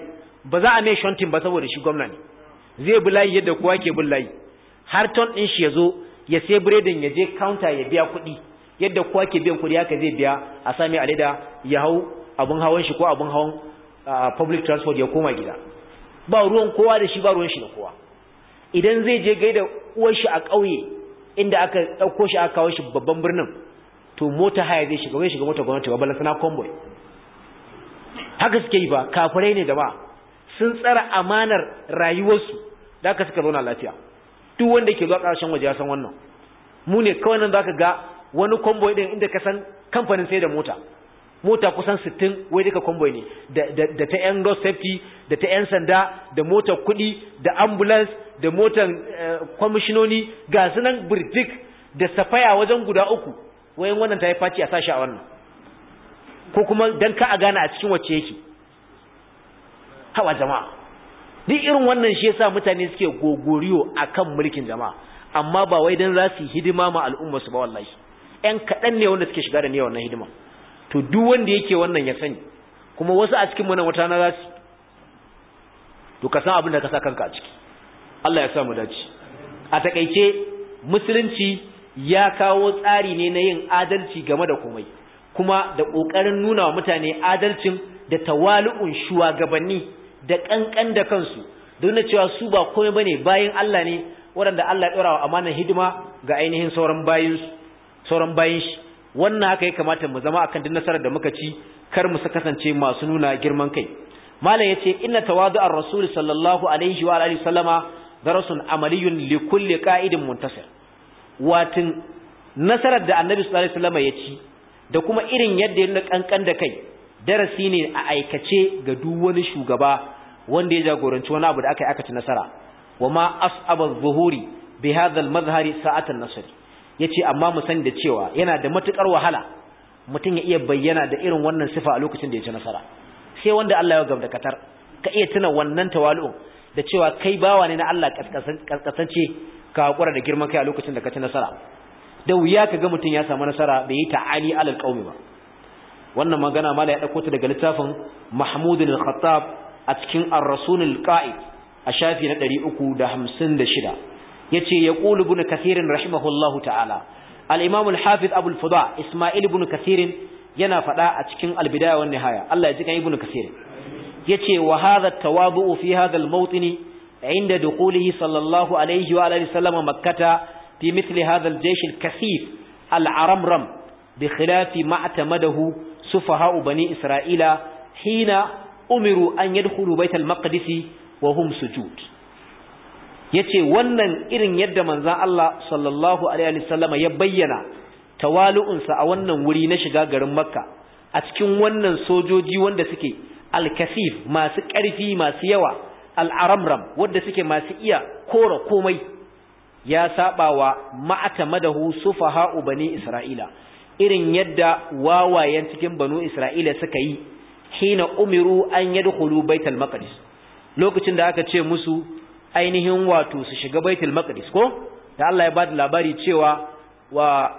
ba za a mai shontin ba saboda shi gwamna ne zai bi layi yadda kowa ke bin layi har ton ɗin shi ya zo ya sai biredin ya je counter ya biya kuɗi yadda kowa ke biyan kuɗi haka zai biya a sami a leda ya hau abin hawan shi ko abin hawan public transport ya koma gida ba ruwan kowa da shi ba ruwan shi da kowa idan zai je gaida uwar shi a ƙauye inda aka ɗauko shi aka kawo shi babban birnin to mota haya zai shiga zai shiga mota gwamnati ba balantana convoy haka suke yi ba kafirai ne da ba sun tsara amanar rayuwarsu da aka suka zauna lafiya duk wanda ke zuwa ƙarshen waje ya san wannan mu ne kawai nan zaka ga wani convoy din inda ka san kamfanin sai da mota mota kusan 60 wai duka convoy ne da ta yan road safety da ta yan sanda da motar kuɗi da ambulance da motar kwamishinoni ga sunan birtik da safaya wajen guda uku wayan wannan ta yi faci a sashi a wannan ko kuma dan ka a gane a cikin wacce yake hawa jama'a duk irin wannan shi yasa mutane suke gogoriyo akan mulkin jama'a amma ba wai dan za su yi hidima ma al'umma su ba wallahi ƴan kaɗan ne wanda suke shiga da niyyar wannan hidima to duk wanda yake wannan ya sani kuma wasu a cikin mu nan wata na za su to ka san abin da ka sa kanka a ciki Allah ya sa mu dace a takeice musulunci ya kawo tsari ne na yin adalci game da komai kuma da kokarin nuna wa mutane adalcin da tawali'un shugabanni da kankan da kansu don cewa su ba komai bane bayin Allah ne waɗanda Allah ya ɗora wa amanar hidima ga ainihin sauran bayin sauran bayin shi wannan haka ya kamata mu zama akan duk nasarar da muka ci kar mu kasance masu nuna girman kai malam yace inna tawadu'ar rasul sallallahu alaihi wa alihi sallama darasun amaliyun li kulli qa'idin muntasir watin nasarar da annabi sallallahu alaihi wasallam ya ci da kuma irin yadda ya kankan da kai darasi ne a aikace ga duk wani shugaba wanda ya jagoranci wani abu da aka yi aka ci nasara wama as'aba zuhuri bi hadha al-mazhari sa'atan nasr yace amma mu sani da cewa yana da matukar wahala mutum ya iya bayyana da irin wannan sifa a lokacin da ya ci nasara sai wanda Allah ya gabda katar ka iya tuna wannan tawali'u da cewa kai bawa ne na Allah kaskasance ka hakura da girman kai a lokacin da ka ci nasara da wuya ka ga mutum ya samu nasara bai yi ta'ali alal qaumi ba wannan magana mala ya dauko ta daga littafin Mahmud al-Khattab a cikin Ar-Rasul al-Qa'id a shafi na 356 yace yaqulu ibn Kathir rahimahullahu ta'ala al-Imam al-Hafiz Abu al-Fudha Isma'il ibn Kathir yana fada a cikin al-Bidaya wan Nihaya Allah ya ji kan ibn Kathir yace wa hadha at-tawabu fi hadha al-mawtin عند دخوله صلى الله عليه وآله وسلم مكة في مثل هذا الجيش الكثيف العرمرم بخلاف ما اعتمده سفهاء بني إسرائيل حين أمروا أن يدخلوا بيت المقدس وهم سجود yace wannan irin yadda manzon Allah sallallahu alaihi wasallam ya bayyana tawalu'unsa a wannan wuri na shiga garin Makka a cikin wannan sojoji wanda suke al-kasif masu ƙarfi masu yawa al-aramram wanda suke masu iya kora komai ya saba wa ma'atamadahu sufaha'u bani Isra'ila irin yadda wawayen cikin banu Isra'ila suka yi hina umiru an yadkhulu baitul maqdis lokacin da aka ce musu ainihin wato su shiga baitul maqdis ko da Allah ya ba da labari cewa wa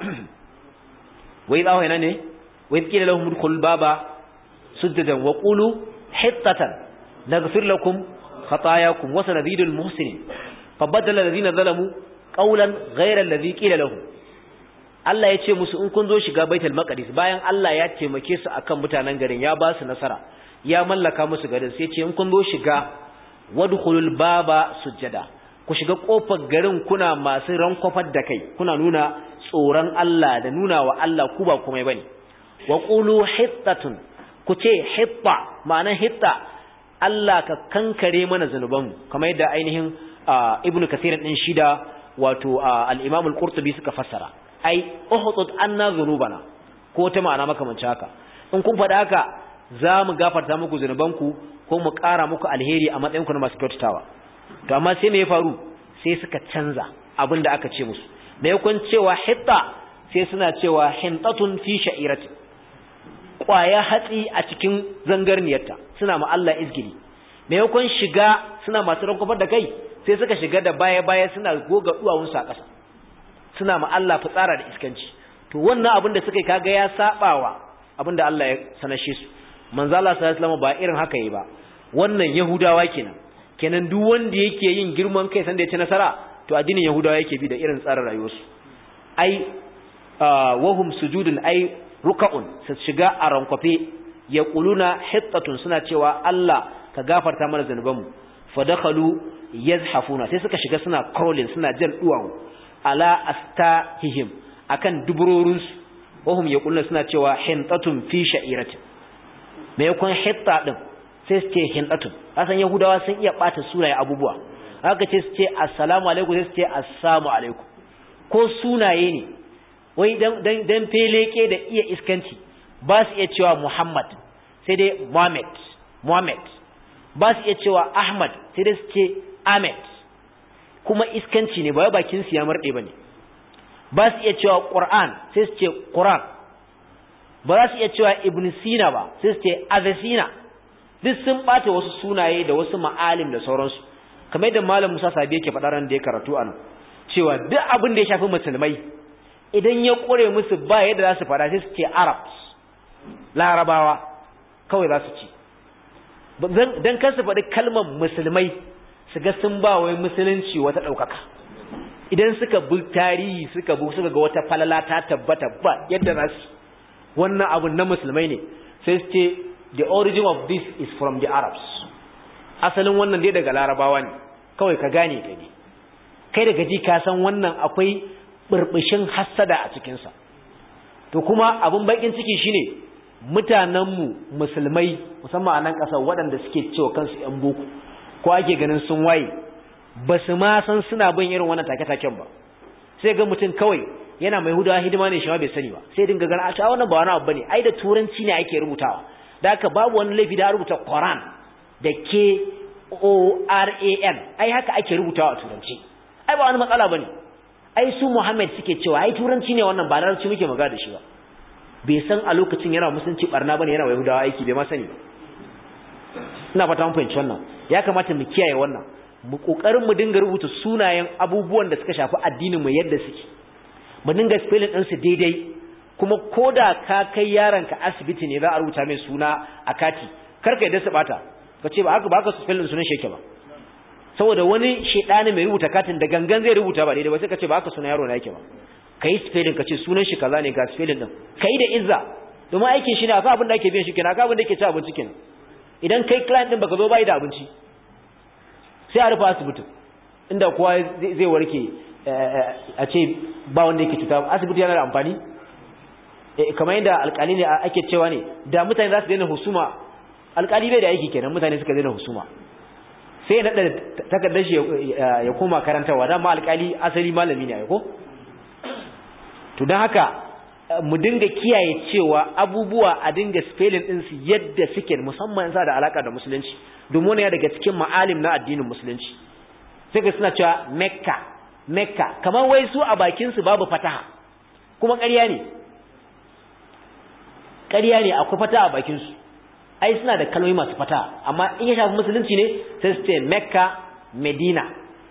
wai zawo yana ne wai kila lahum udkhulul baba sujadan wa qulu hittatan naghfir lakum khatayakum wa sanadidul muhsinin فبدل الذين ظلموا قولا غير الذي قيل لهم Allah ya ce musu in kun zo shiga Baitul Maqdis bayan Allah ya taimake su akan mutanen garin ya ba su nasara ya mallaka musu garin sai ce in kun zo shiga wadkhulul baba sujada ku shiga kofar garin kuna masu rankofar da kai kuna nuna tsoron Allah da nuna wa Allah ku ba komai bane wa qulu hittatun ku ce hitta ma'ana hitta Allah ka kankare mana zanubanmu kamar yadda ainihin ibnu kasir din shida wato al-imam al-qurtubi suka fassara ai uhutut anna dhunubana ko ta ma'ana makamancin haka in kun faɗa haka za mu gafarta muku zunubanku ko mu ƙara muku alheri a matsayinku na masu kyautatawa to amma sai me ya faru sai suka canza abin da aka ce musu me yakun cewa hitta sai suna cewa hintatun fi sha'irati kwaya hatsi a cikin zangarniyarta suna ma Allah izgili me yakun shiga suna masu rankufar da kai sai suka shiga da baya-baya suna goga duwawunsu a ƙasa suna ma Allah fitsara da iskanci to wannan abin da suka yi kaga ya sabawa abin da Allah ya sanashe su manzo Allah sallallahu alaihi ba irin haka yi ba wannan yahudawa kenan kenan duk wanda yake yin girman kai sanda ya ci nasara to addinin yahudawa yake bi da irin tsarin rayuwarsu ai wahum sujudun ai ruka'un su shiga a rankwafe ya kuluna hittatun suna cewa Allah ka gafarta mana zanubanmu fadakhalu yazhafuna sai suka shiga suna crawling suna jan duwawu ala astahihim akan duburorinsu wahum ya kuluna suna cewa hintatun fi sha'iratin me yakon hitta din sai su ce hintatun asan yahudawa sun iya bata sunaye abubuwa haka ce su ce assalamu alaikum sai su ce assalamu alaikum ko sunaye ne wai dan feleke da iya iskanci ba su iya cewa Muhammad sai dai Muhammad Muhammad ba su iya cewa Ahmad sai dai su ce Ahmed kuma iskanci ne ba bakin su ya marɗe bane ba su iya cewa Qur'an sai su ce Qur'an ba za su iya cewa Ibn Sina ba sai su ce Avicenna duk sun bata wasu sunaye da wasu ma'alim da sauransu kamar yadda malam Musa Sabi yake faɗa ran da ya karatu anan cewa duk abin da ya shafi musulmai idan ya kore musu ba yadda za su fara sai su ce arabs larabawa kawai za su ci don kan su faɗi kalmar musulmai su ga sun ba wai musulunci wata ɗaukaka idan suka bi tarihi suka bi suka ga wata falala ta tabbata ba yadda za su wannan abun na musulmai ne sai su ce the origin of this is from the arabs asalin wannan dai daga larabawa ne kawai ka gane ka ne kai daga ji ka san wannan akwai burbushin hassada a cikinsa to kuma abin bakin ciki shine mutanenmu musulmai musamman a nan ƙasar waɗanda suke cewa kansu ‘yan boko ko ake ganin sun waye ba su ma san suna bin irin wannan take-taken ba sai ga mutum kawai yana mai hudawa hidima ne shi ma bai sani ba sai dinga gana a cewa wannan ba wani abu bane ai da turanci ne ake rubutawa da haka babu wani laifi da rubuta Quran da K O R A N ai haka ake rubutawa a turanci ai ba wani matsala bane ai su Muhammad suke cewa ai turanci ne wannan ba larabci muke magana da shi ba bai san a lokacin yana musulunci barna bane yana yahudawa aiki bai ma sani ba ina fata mun fahimci wannan ya kamata mu kiyaye wannan mu kokarin mu dinga rubuta sunayen abubuwan da suka shafi addinin mu yadda suke mu dinga spelling din su daidai kuma koda ka kai yaronka asibiti ne za a rubuta mai suna a kati kar ka yadda su bata ka ce ba haka ba haka spelling sunan shi yake ba saboda wani shedani mai rubuta katin da gangan zai rubuta ba daidai ba sai ka ce ba haka sunan yaro na yake ba kai spelling ka ce sunan shi kaza ne ga spelling din kai da izza domin aikin shi ne akwai abin da ake biyan shi kenan akwai abin da yake ci abinci kenan idan kai client din baka zo bai da abinci sai a rufe asibiti inda kowa zai warke a ce ba wanda yake cuta asibiti yana da amfani kamar yadda alkali ne ake cewa ne da mutane za su daina husuma alkali bai da aiki kenan mutane suka daina husuma sai na takardar shi ya koma karantarwa dama alkali asali malami ne a ko to don haka mu dinga kiyaye cewa abubuwa a dinga spelling ɗinsu yadda suke musamman sa da alaka da musulunci domin wani daga cikin ma'alim na addinin musulunci sai ga suna cewa mekka mekka kamar wai su a bakinsu babu fataha kuma ƙarya ne ƙarya ne akwai fataha a bakinsu ai suna da kalmomi masu fataha amma in ya shafi musulunci ne sai su ce mekka medina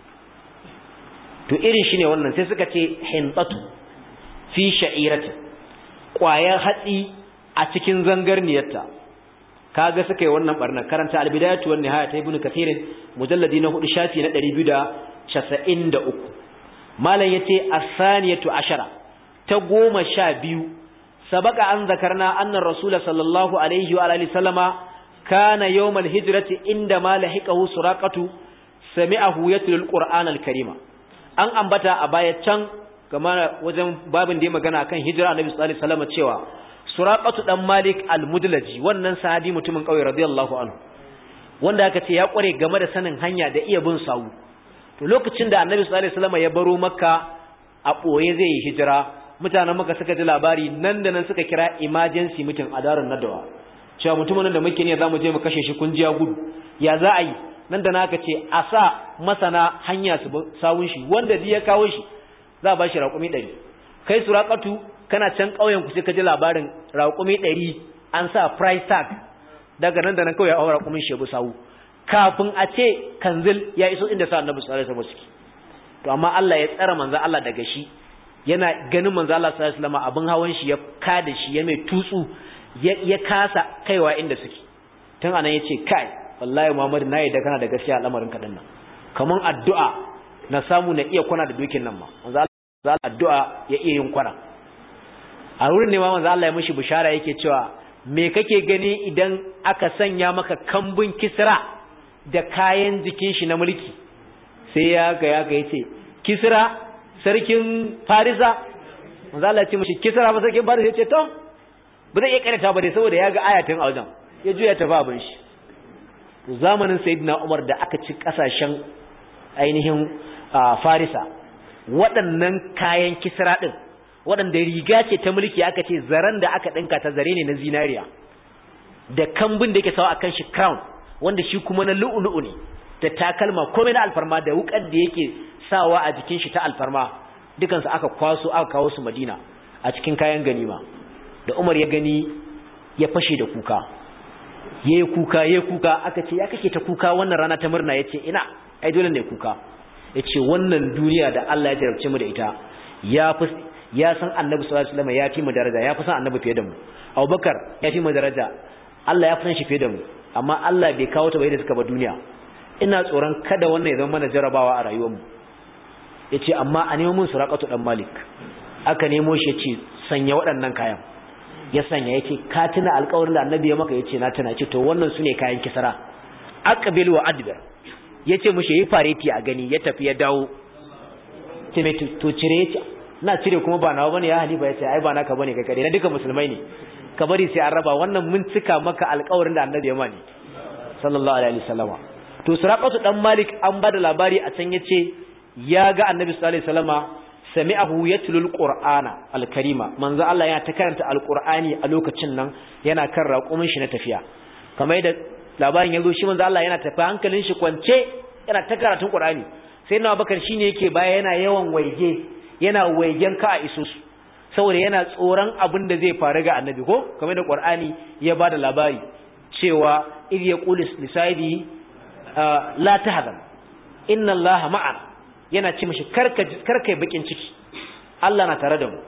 to irin shi ne wannan sai suka ce hintatu fi sha'irati ƙwayar hatsi a cikin zangarniyarta kaga suka yi wannan barna karanta albidayatu wan nihaya ta ibnu kathirin mujalladi na hudu shafi na 293 malam yace as-saniyatu ashara ta goma sha biyu sabaka an zakarna anna rasul sallallahu alaihi wa alihi sallama kana yawm al-hijrati inda ma lahiqahu suraqatu sami'ahu yatlu al-qur'an al-karima an ambata a baya can kamar wajen babin da ya magana akan hijira annabi sallallahu alaihi wasallam cewa suraqatu dan malik al-mudlaji wannan sahabi mutumin kauye radiyallahu anhu wanda aka ce ya kware game da sanin hanya da iya bin sawu to lokacin da annabi sallallahu alaihi wasallam ya baro makka a boye zai yi hijira mutanen makka suka ji labari nan da nan suka kira emergency meeting a darin nadawa cewa mutumin da muke ne zamu je mu kashe shi kun ji ya gudu ya za a yi nan da naka ce a sa masana hanya su sawun shi wanda ya kawo shi za a ba shi raƙumi ɗari kai suraqatu kana can ƙauyen ku sai ka ji labarin raƙumi ɗari an sa price tag daga nan da nan kawai ya aura raƙumin shebu sawu kafin a ce kanzil ya iso inda sa annabi sallallahu alaihi wasallam to amma Allah ya tsara manzo Allah daga shi yana ganin manzo Allah sallallahu alaihi wasallam abin hawan shi ya kada shi ya mai tutsu ya kasa kaiwa inda suke tun anan yace kai wallahi Muhammad na yadda kana da gaskiya al'amarin ka dinnan kaman addu'a na samu na iya kwana da dokin nan ma manzo Allah addu'a ya iya yin kwana a wurin ne ma manzo Allah ya mishi bishara yake cewa me kake gani idan aka sanya maka kambun kisra da kayan jikin shi na mulki sai ya ga ya ga yace kisra sarkin farisa manzo Allah ya ce mishi kisra ba sarkin farisa yace to ba zai iya karanta ba dai saboda ya ga ayatin a wajen ya juya tafi abin shi zamanin sayyidina Umar da aka ci kasashen ainihin farisa waɗannan kayan kisra din waɗanda riga ce ta mulki aka ce zaren da aka ɗinka ta zare ne na zinariya da kambun da yake sawa akan shi crown wanda shi kuma na lu'ulu'u ne da takalma komai na alfarma da wukar da yake sawa a jikin shi ta alfarma dukansu aka kwaso aka kawo su madina a cikin kayan ganima da umar ya gani ya fashe da kuka ya yi kuka ya yi kuka aka ce ya kake ta kuka wannan rana ta murna ya ce ina ai dole ne kuka ya ce wannan duniya da Allah ya jarabce mu da ita ya fi ya san annabi sallallahu alaihi wasallam ya fi mu daraja ya fi san annabi fiye da mu Abubakar ya fi mu daraja Allah ya fi san shi fiye da mu amma Allah bai kawo ta bai da suka ba duniya ina tsoron kada wannan ya zama mana jarabawa a rayuwar mu yace amma a nemo mun suraqatu dan malik aka nemo shi yace sanya waɗannan kayan ya sanya yace ka tuna alƙawarin da annabi ya maka yace na tuna yace to wannan sune kayan kisara aqbil wa adbir yace mushi yi fareti a gani ya tafi ya dawo ce me to cire yace na cire kuma ba nawa bane ya halifa yace ai ba naka bane kai kare na duka musulmai ne ka bari sai an raba wannan mun cika maka alƙawarin da annabi ya mani sallallahu alaihi wasallama to suraqatu dan malik an bada labari a can yace ya ga annabi sallallahu alaihi wasallama sami'ahu yatlul qur'ana alkarima manzo Allah ya ta karanta alqur'ani a lokacin nan yana kan raƙumin shi na tafiya kamar da labarin yazo shi manzo Allah yana tafi hankalin shi kwance yana ta karatun qur'ani sai na bakar shine yake baya yana yawan waige yana waigen ka a isusu saboda yana tsoron abin da zai faru ga annabi ko kamar da qur'ani ya bada labari cewa idh yaqulu lisaidi la tahzan inna allaha ma'ana yana ce mishi karka karka bakin ciki Allah na tare da mu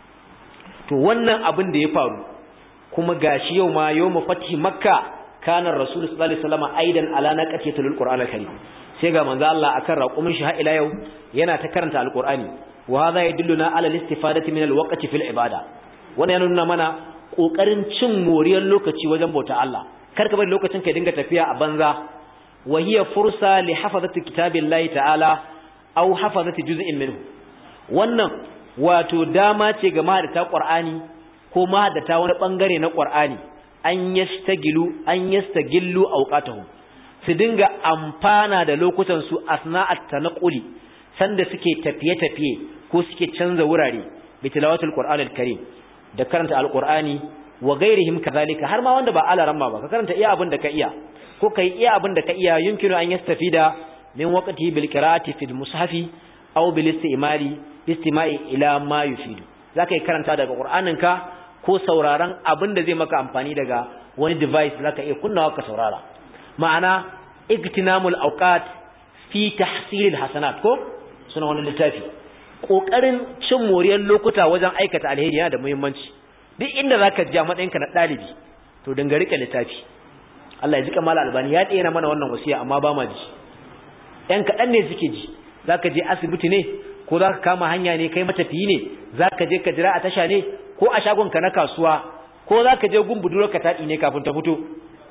to wannan abin da ya faru kuma gashi yau ma yawmu fathi makka kana rasul sallallahu alaihi wasallam aidan ala naqatil qur'an al-karim sai ga manzo Allah akan raqumin shi har ila yau yana ta karanta alqur'ani wa hadha yadulluna ala al-istifadati min al-waqti fil ibada wannan yana nuna mana kokarin cin moriyar lokaci wajen bauta Allah karka bari lokacin ka dinga tafiya a banza wa hiya fursa li hafazati kitabillahi ta'ala aw hafazati juz'in minhu wannan wato dama ce ga mahadata qur'ani ko mahadata wani bangare na qur'ani an yastagilu an yastagillu awqatuhum su dinga amfana da lokutan su asna'at tanquli sanda suke tafiye-tafiye ko suke canza wurare bi tilawatul qur'anil karim da karanta alqur'ani wa ghairihim kadhalika har ma wanda ba alaramma ba ka karanta iya abin da ka iya ko kai iya abin da ka iya yumkinu an yastafida min waqti bil qira'ati fil mushafi aw bil istimali istima'i ila ma yufidu zaka yi karanta daga qur'aninka ko sauraron abin da zai maka amfani daga wani device zaka iya kunnawa ka saurara ma'ana igtinamul awqat fi tahsilil hasanat ko suna wani littafi kokarin cin moriyar lokuta wajen aikata alheri yana da muhimmanci duk inda zaka ji a matsayinka na dalibi to dinga rike littafi Allah ya ji kamar albani ya tsena mana wannan wasiya amma ba ma ji ‘yan kaɗan ne suke ji za ka je asibiti ne ko za ka kama hanya ne kai matafiyi ne za ka je ka jira a tasha ne ko a shagonka na kasuwa ko za ka je gun budurwar ka taɗi ne kafin ta fito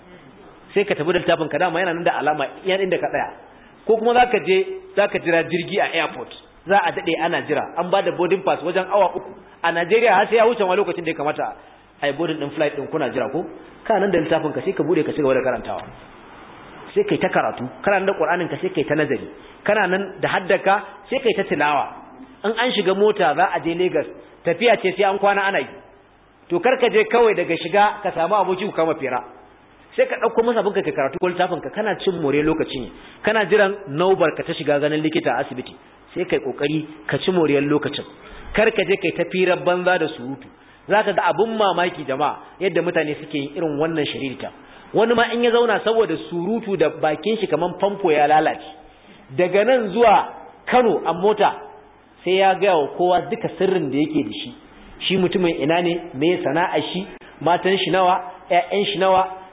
sai ka tafi da littafin ka dama yana nan da alama yan inda ka tsaya ko kuma za ka je za ka jira jirgi a airport za a daɗe ana jira an ba da boarding pass wajen awa uku a najeriya har sai ya wuce ma lokacin da ya kamata a yi boarding ɗin flight ɗin kuna jira ko ka nan da littafin ka sai ka buɗe ka ci gaba da karantawa sai kai ta karatu kana da Qur'anin ka sai kai ta nazari kana nan da haddaka sai kai ta tilawa in an shiga mota za a je Lagos tafiya ce sai an kwana ana yi to kar ka je kawai daga shiga ka samu aboki ku kama fira sai ka dauko masa abinka ka karatu ko littafin ka kana cin more lokacin kana jiran naubar ka ta shiga ganin likita a asibiti sai kai kokari ka ci moriyar lokacin kar ka je kai ta firar banza da surutu zaka ga abun mamaki jama'a yadda mutane suke yin irin wannan shiririta wani ma in ya zauna saboda surutu da bakin shi kaman famfo ya lalace daga nan zuwa Kano a mota sai ya ga wa kowa duka sirrin da yake da shi shi mutumin ina ne me sana'ar shi matan shi nawa ƴaƴan shi nawa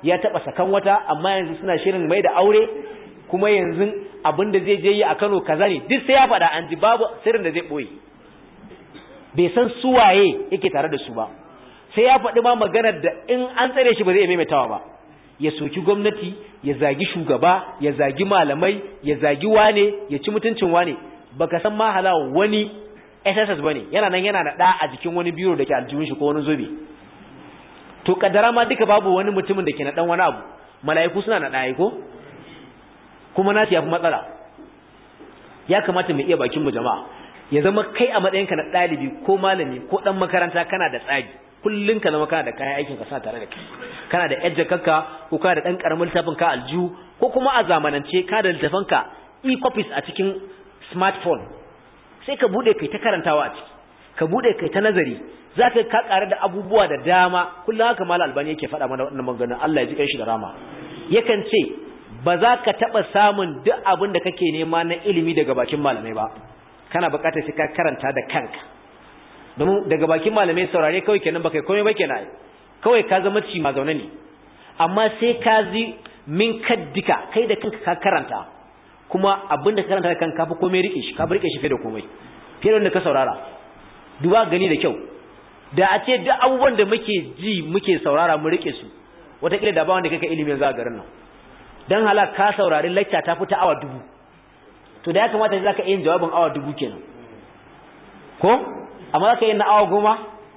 ya taba sakan wata amma yanzu suna shirin mai da aure kuma yanzu abin da zai je yi a Kano kaza ne duk sai ya faɗa an ji babu sirrin da zai boye bai san su waye yake tare da su ba sai ya faɗi ma maganar da in an tsare shi ba zai maimaitawa ba ya soki gwamnati ya zagi shugaba ya zagi malamai ya zagi wane ya ci mutuncin wane baka san ma halawa wani SSS bane yana nan yana da a jikin wani biro da ke aljihun shi ko wani zobe to kaddara ma duka babu wani mutumin da ke na dan wani abu mala'iku suna na ɗaya ko kuma nasu ya fi matsala ya kamata mu iya bakin mu jama'a ya zama kai a matsayinka na ɗalibi ko malami ko ɗan makaranta kana da tsari kullum ka zama kana da kayan aikin ka sa tare da kai kana da yadda kakka ko kana da ɗan ƙaramin littafin ka aljihu ko kuma a zamanance kana da littafin ka e-copies a cikin smartphone sai ka buɗe kai ta karantawa a ciki ka buɗe kai ta nazari za ka ka ƙare da abubuwa da dama kullum haka malam albani yake faɗa mana wannan maganar Allah ya ji kanshi da rama yakan ce ba za ka taɓa samun duk abin da kake nema na ilimi daga bakin malamai ba kana buƙatar sai ka karanta da kanka domin daga bakin malamai saurare kawai kenan baka komai ba kenan kawai ka zama ci ma zaune ne amma sai ka zi min kaddika kai da kanka ka karanta kuma abin da ka karanta da kanka fa komai rike shi ka rike shi fiye da komai fiye da wanda ka saurara duba gani da kyau da a ce duk abubuwan da muke ji muke saurara mu rike su wataƙila da ba wanda kaka ilimin za a garin nan don hala ka saurari lacca ta fita awa dubu to da ya kamata za ka yin jawabin awa dubu kenan ko amma za ka yi na awa goma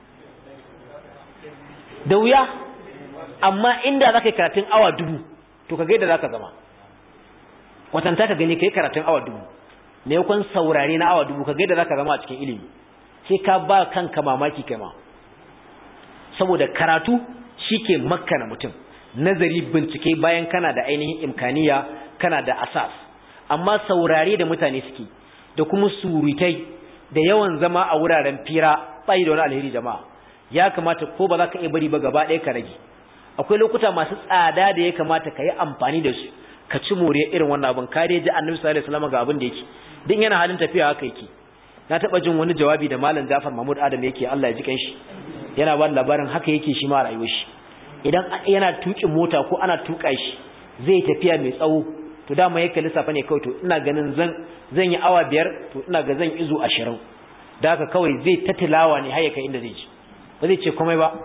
da wuya amma inda za ka yi karatun awa dubu to ka gaida za ka zama kwatanta ka gani ka yi karatun awa dubu ne kwan saurare na awa dubu ka gaida za ka zama a cikin ilimi sai ka ba kanka mamaki kai ma saboda karatu shi ke makana mutum nazari bincike bayan kana da ainihin imkaniya kana da asas amma saurare da mutane suke da kuma surutai da yawan zama a wuraren fira bai da wani alheri jama'a ya kamata ko ba za ka iya bari ba gaba ɗaya ka rage akwai lokuta masu tsada da ya kamata ka yi amfani da su ka ci more irin wannan abin ka dai ji annabi sallallahu alaihi wasallam ga abin da yake din yana halin tafiya haka yake na taba jin wani jawabi da malam Jafar Mahmud Adam yake Allah ya ji kanshi yana ba labarin haka yake shi ma rayuwar shi idan yana tuƙin mota ko ana tuƙa shi zai tafiya mai tsawo to dama yake lissafa ne kawai to ina ganin zan zan yi awa biyar to ina ga zan izu ashirin da haka kawai zai ta tilawa ne har ya kai inda zai ci ba zai ce komai ba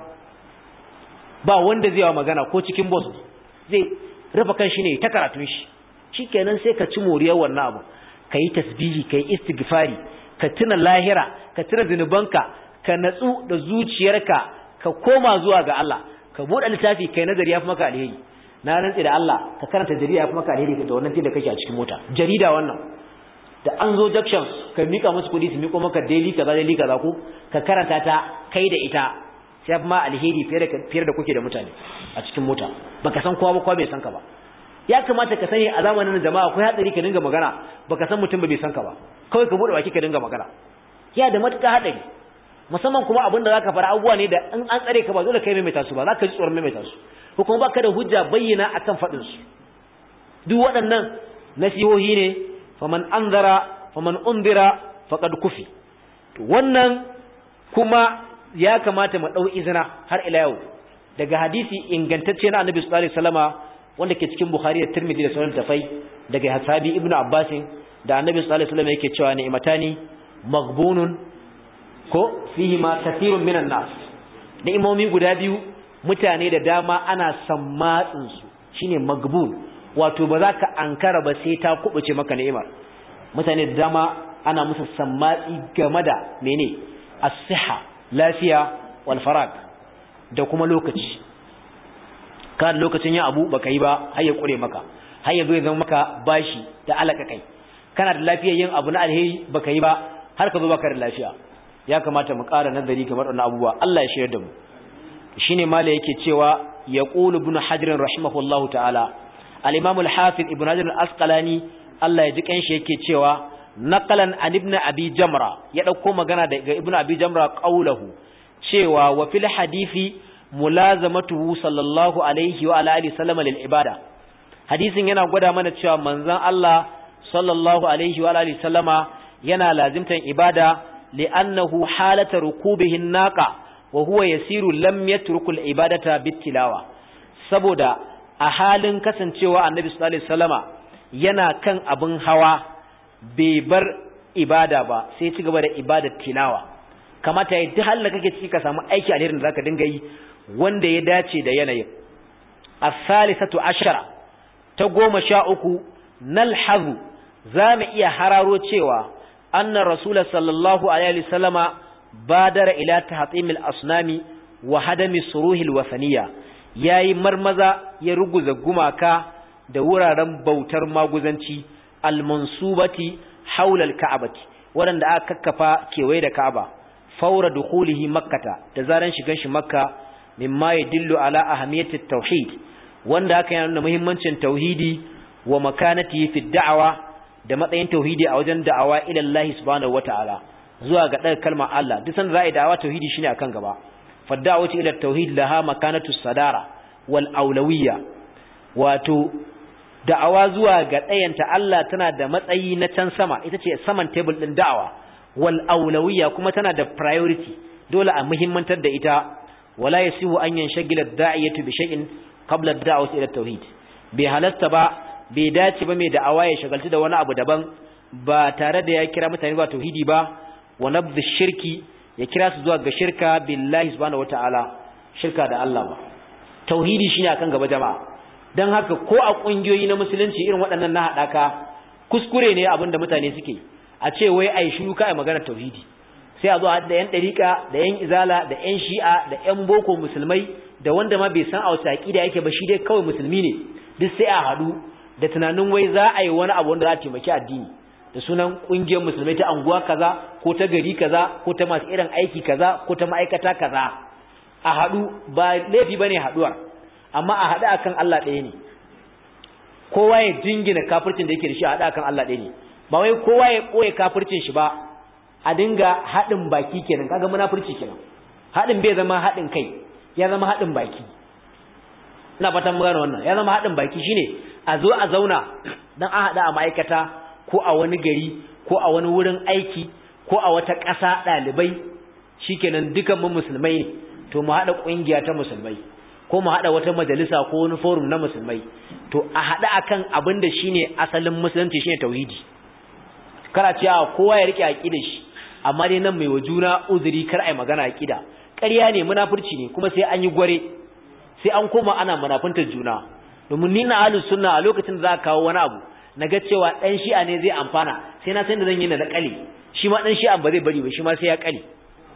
ba wanda zai wa magana ko cikin boss zai rufe kan shi ne ta karatun shi shikenan sai ka ci moriyar wannan abu ka yi tasbihi ka yi istighfari ka tuna lahira ka tuna zunubanka ka natsu da zuciyarka ka koma zuwa ga Allah ka buɗe littafi kai nazari ya fi maka alheri na rantsi da Allah ka karanta jarida ya fi maka alheri da wannan da kake a cikin mota jarida wannan da an zo junctions ka mika musu kuɗi su miko maka daily kaza daily kaza ko ka karanta ta kai da ita sai ma alheri fiye da fiye da kuke da mutane a cikin mota baka san kowa ba kowa bai san ka ba ya kamata ka sani a zamanin jama'a akwai hatsari ka dinga magana baka san mutum ba bai san ka ba kawai ka bude baki ka dinga magana ya da matuƙa haɗari musamman kuma abinda zaka fara abubuwa ne da in an tsare ka ba dole kai maimaita su ba zaka ji tsoron maimaita su ko kuma baka da hujja bayyana akan faɗin su duk waɗannan nasihohi ne faman anzara faman undira faqad kufi to wannan kuma ya kamata mu dau izina har ila yau daga hadisi ingantacce na Annabi sallallahu alaihi wasallama wanda ke cikin Bukhari da Tirmidhi da Sunan Tafai daga Hasabi Ibn Abbas da Annabi sallallahu alaihi wasallam yake cewa ni'matani maghbunun ko fihi ma kathirun minan nas ni'imomi guda biyu mutane da dama ana sammatsin su shine magbun wato ba za ka ankara ba sai ta kubuce maka ni'imar mutane da dama ana musu sammatsi game da mene as-siha lafiya wal farag da kuma lokaci ka lokacin yin abu baka yi ba har ya kure maka har ya zo ya zama maka bashi da alaka kai kana da lafiyar yin abu na alheri baka yi ba har ka zo baka da lafiya ya kamata mu ƙara nazari kamar wannan abubuwa Allah ya shirya da mu shine mala yake cewa yaqulu ibn hajar rahimahullahu ta'ala al-imam al-hafiz ibn hajar al-asqalani Allah ya ji kanshi yake cewa naqalan an ibn abi jamra ya dauko magana daga ibn abi jamra qaulahu cewa wa fil hadisi mulazamatuhu sallallahu alaihi wa alihi sallama lil ibada hadisin yana gwada mana cewa manzon Allah sallallahu alaihi wa alihi sallama yana lazimtan ibada li'annahu halata rukubihi naqa wa huwa yasiru lam yatruku al ibadata bitilawa saboda a halin kasancewa annabi sallallahu alaihi wasallama yana kan abin hawa bai bar ibada ba sai ci gaba da ibadar tilawa kamata ya duk halin kake ciki ka samu aiki alherin da zaka dinga yi wanda ya dace da yanayin as-salisatu ashara ta goma sha uku nalhazu za mu iya hararo cewa anna rasul sallallahu alaihi wasallama badara ila tahtimil asnami wa hadami suruhil wasaniya yayi marmaza ya ruguza gumaka da wuraren bautar maguzanci almansubati haula alka'bati waɗanda aka kakkafa kewaye da Ka'aba faura dukhulihi makkata da zaran shigan shi makka mimma yadullu ala ahamiyati tauhid wanda haka yana nuna muhimmancin tauhidi wa makanatihi fi da'awa da matsayin tauhidi a wajen da'awa ila Allah subhanahu wataala zuwa ga ɗaga kalmar Allah duk sanda za a yi da'awa tauhidi shine akan gaba fadda'awati ila tauhid laha makanatu sadara wal aulawiyya wato da'awa zuwa ga ɗayanta Allah tana da matsayi na can sama ita ce saman table din da'awa wal aulawiyya kuma tana da priority dole a muhimmantar da ita wala yasihu an yanshagila da'iyatu bi shay'in qabla ad-da'wati ila tauhid bai halasta ba bai dace ba mai da'awa ya shagaltu da wani abu daban ba tare da ya kira mutane ba tauhidi ba wa nabdh shirki ya kira su zuwa ga shirka billahi subhanahu wataala shirka da Allah ba tauhidi shine akan gaba jama'a dan haka ko a kungiyoyi na musulunci irin waɗannan na hadaka kuskure ne abin da mutane suke a ce wai ai shiru kai magana tauhidi sai a zo da yan dariƙa da yan izala da yan shi'a da yan boko musulmai da wanda ma bai san a wace aqida yake ba shi dai kawai musulmi ne duk sai a hadu da tunanin wai za a yi wani abu wanda za a taimaki addini da sunan kungiyar musulmai ta anguwa kaza ko ta gari kaza ko ta masu irin aiki kaza ko ta ma'aikata kaza a hadu ba laifi bane haduwar amma a hadu akan Allah ɗaya ne kowa ya jingina kafircin da yake da shi a hadu akan Allah ɗaya ne ba wai kowa ya koye kafircin shi ba a dinga haɗin baki kenan kaga munafurci kenan haɗin bai zama haɗin kai ya zama haɗin baki ina fatan mun gane wannan ya zama haɗin baki shine a zo a zauna dan a haɗa a ma'aikata ko a wani gari ko a wani wurin aiki ko a wata ƙasa ɗalibai shikenan dukan mu musulmai ne to mu haɗa ƙungiya ta musulmai ko mu haɗa wata majalisa ko wani forum na musulmai to a haɗa akan abin da shine asalin musulunci shine tauhidi kana cewa kowa ya rike aqida shi amma dai nan mai wa juna uzuri kar ai magana aqida ƙarya ne munafurci ne kuma sai an yi gware sai an koma ana munafuntar juna domin ni na ahlus sunna a lokacin da za ka kawo wani abu naga cewa dan shi'a ne zai amfana sai na san da zan yi na da kale shi ma dan shi'a ba zai bari ba shi ma sai ya kale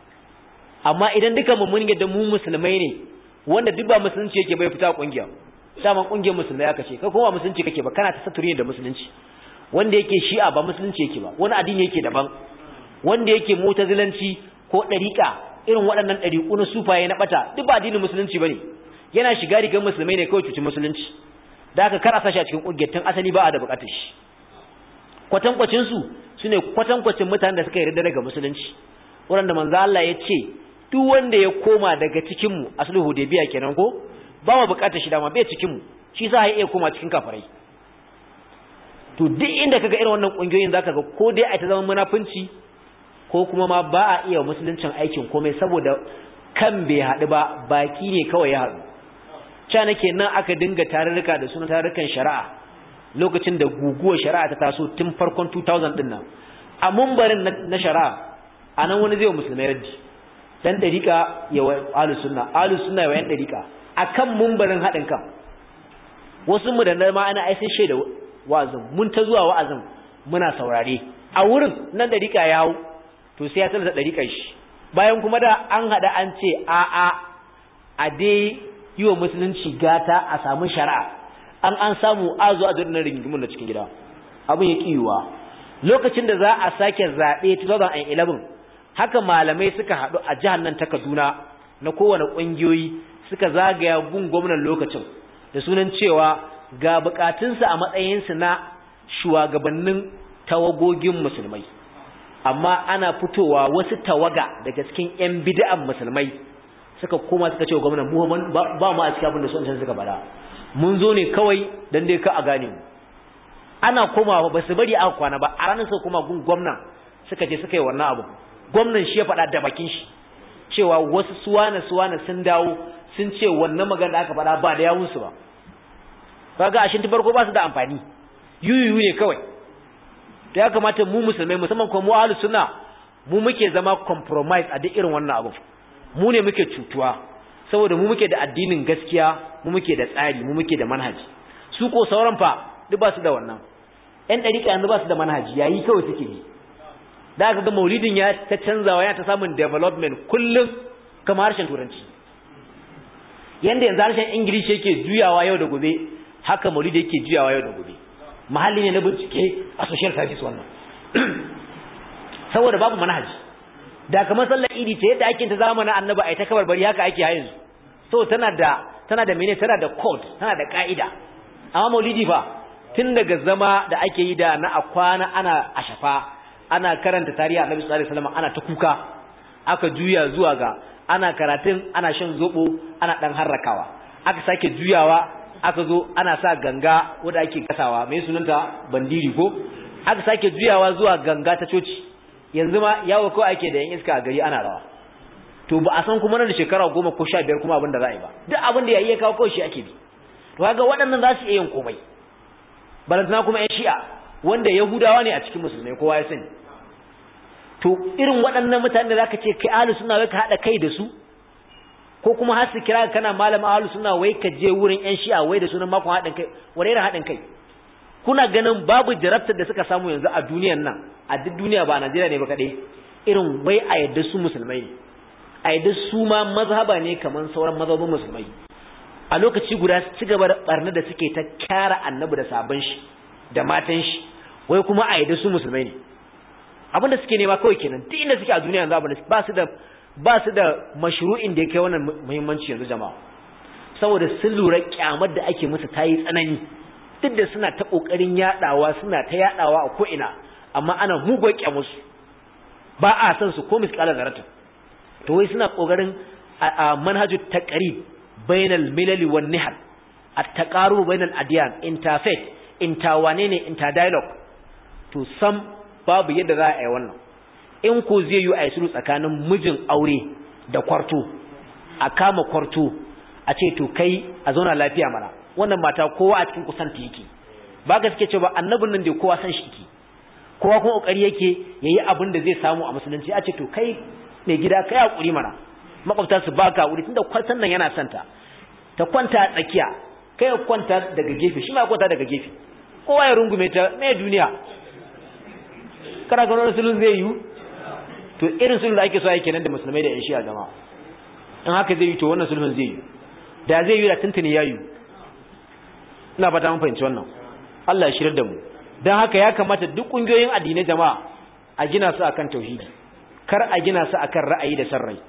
amma idan duka mu mun yadda mu musulmai ne wanda duk ba musulunci yake bai fita kungiya dama kungiyar musulmai aka ce kai kuma musulunci kake ba kana ta saturi da musulunci wanda yake shi'a ba musulunci yake ba wani addini yake daban wanda yake mutazilanci ko dariqa irin waɗannan dariqu na sufaye na bata duk ba addinin musulunci bane yana shiga rigar musulmai ne kawai cuci musulunci da aka kar a sashi a cikin kungiyar tun asali ba a da bukatar shi kwatankwacin su sune kwatankwacin mutanen da suka yarda daga musulunci wanda manzo Allah ya ce duk wanda ya koma daga cikin mu aslu hudaybiya kenan ko ba mu bukatar shi dama bai cikin mu shi sa ya iya koma cikin kafirai to duk inda kaga irin wannan kungiyoyin zaka ga ko dai a ta zama munafunci ko kuma ma ba a iya musuluncin aikin komai saboda kan bai haɗu ba baki ne kawai ya haɗu ca nake nan aka dinga tarurruka da sunan tarurrukan shari'a lokacin da guguwar shari'a ta taso tun farkon 2000 din nan a mumbarin na shari'a a nan wani zai wa musulmai raddi dan dariƙa ya wa ahlus sunna ahlus sunna ya wa yan dariƙa akan mumbarin haɗin kan wasu mu da ma ana ai sun shaida wa'azin mun ta zuwa wa'azin muna saurare a wurin nan dariƙa ya hau to sai ya tallata dariƙar shi bayan kuma da an haɗa an ce a a a dai yi wa musulunci gata a samu shari'a an an samu azu a jirgin rigingimin da cikin gida abin ya ƙiyuwa lokacin da za a sake zaɓe 2011 haka malamai suka haɗu a jihar nan ta kaduna na kowane ƙungiyoyi suka zagaya gun gwamnan lokacin da sunan cewa ga bukatunsu a matsayinsu na shugabannin tawagogin musulmai amma ana fitowa wasu tawaga daga cikin 'yan bid'an musulmai suka koma suka ce wa gwamnan mu ba mu a cikin abin da sun suka bada mun zo ne kawai dan dai ka a gane mu ana komawa ba su bari aka kwana ba a ranar suka koma gun gwamnan suka je suka yi wannan abu gwamnan shi ya faɗa da bakin shi cewa wasu suwana suwana sun dawo sun ce wannan magana da aka faɗa ba da yawunsu ba kaga ashin ta farko ba su da amfani yuyuyu ne kawai to ya kamata mu musulmai musamman kuma mu ahlus sunna mu muke zama compromise a duk irin wannan abu mu ne muke cutuwa saboda mu muke da addinin gaskiya mu muke da tsari mu muke da manhaji su ko sauran fa duk ba su da wannan ƴan ɗariƙa yanzu ba su da manhaji yayi kawai suke yi da aka ga maulidin ya ta canzawa ya ta samun development kullum kamar harshen turanci yanda yanzu harshen ingilishi yake juyawa yau da gobe haka maulidi yake juyawa yau da gobe mahalli ne na bincike a social service wannan saboda babu manhaji da kamar sallar idi ta yadda ake ta zamanin annabi ai ta kabar bari haka ake ha yanzu so tana da tana da mene tana da code tana da ka'ida amma maulidi fa tun daga zama da ake yi da na akwana ana ashafa ana karanta tarihi annabi sallallahu alaihi wasallam ana ta kuka aka juya zuwa ga ana karatun ana shan zobo ana dan harrakawa aka sake juyawa aka zo ana sa ganga wanda ake gasawa mai sunanta bandiri ko aka sake juyawa zuwa ganga ta coci yanzu ma yawo ko ake da yan iska a gari ana rawa to ba a san kuma nan da shekara goma ko sha biyar kuma abin da za a yi ba duk abin da ya iya kawo kawai shi ake bi to kaga waɗannan za su iya yin komai balantana kuma yan shi'a wanda yahudawa ne a cikin musulmai kowa ya sani to irin waɗannan mutane da zaka ce kai ahlus sunna wai ka hada kai da su ko kuma har su kira kana malam ahlus sunna wai ka je wurin yan shi'a wai da sunan makon haɗin kai wani irin haɗin kai kuna ganin babu jarabtar da suka samu yanzu a duniyan nan a duk duniya ba a Najeriya ne ba kaɗai irin wai a yadda su musulmai ne a yadda su ma mazhaba ne kamar sauran mazhabin musulmai a lokaci guda su ci gaba da barna da suke ta kyara annabi da sabon shi da matan shi wai kuma a yadda su musulmai ne abin da suke nema kawai kenan duk inda suke a duniya yanzu abin ba su da ba su da mashru'in da ya kai wannan muhimmanci yanzu jama'a saboda sun lura kyamar da ake musu ta yi tsanani duk da suna ta kokarin yadawa suna ta yadawa a ko'ina amma ana mugun kyamusu ba a san su ko misqala zarata to wai suna kokarin a manhajut taqrib bainal milal wan nihal at-taqarub bainal adyan interfaith interwane ne interdialogue to sam babu yadda za a yi wannan in ko zai yi a yi sulhu tsakanin mijin aure da kwarto a kama kwarto a ce to kai a zauna lafiya mana wannan mata kowa a cikin kusanta yake ba ga suke cewa annabin nan da kowa san shi yake kowa kuma kokari yake yayi abin da zai samu a musulunci a ce to kai mai gida kai hakuri mana makwabta su baka hakuri tunda kwartan nan yana santa ta kwanta a tsakiya kai ka kwanta daga gefe shi ma kwanta daga gefe kowa ya rungume ta mai duniya kana ga wannan sulhun zai yi to irin sulhun da ake so yake nan da musulmai da yan shi'a jama'a in haka zai yi to wannan sulhun zai yi da zai yi da tuntuni ya yi ina fata mun fahimci wannan Allah ya shirar da mu dan haka ya kamata duk kungiyoyin addinai jama'a a gina su akan tauhidi kar a gina su akan ra'ayi da sarrai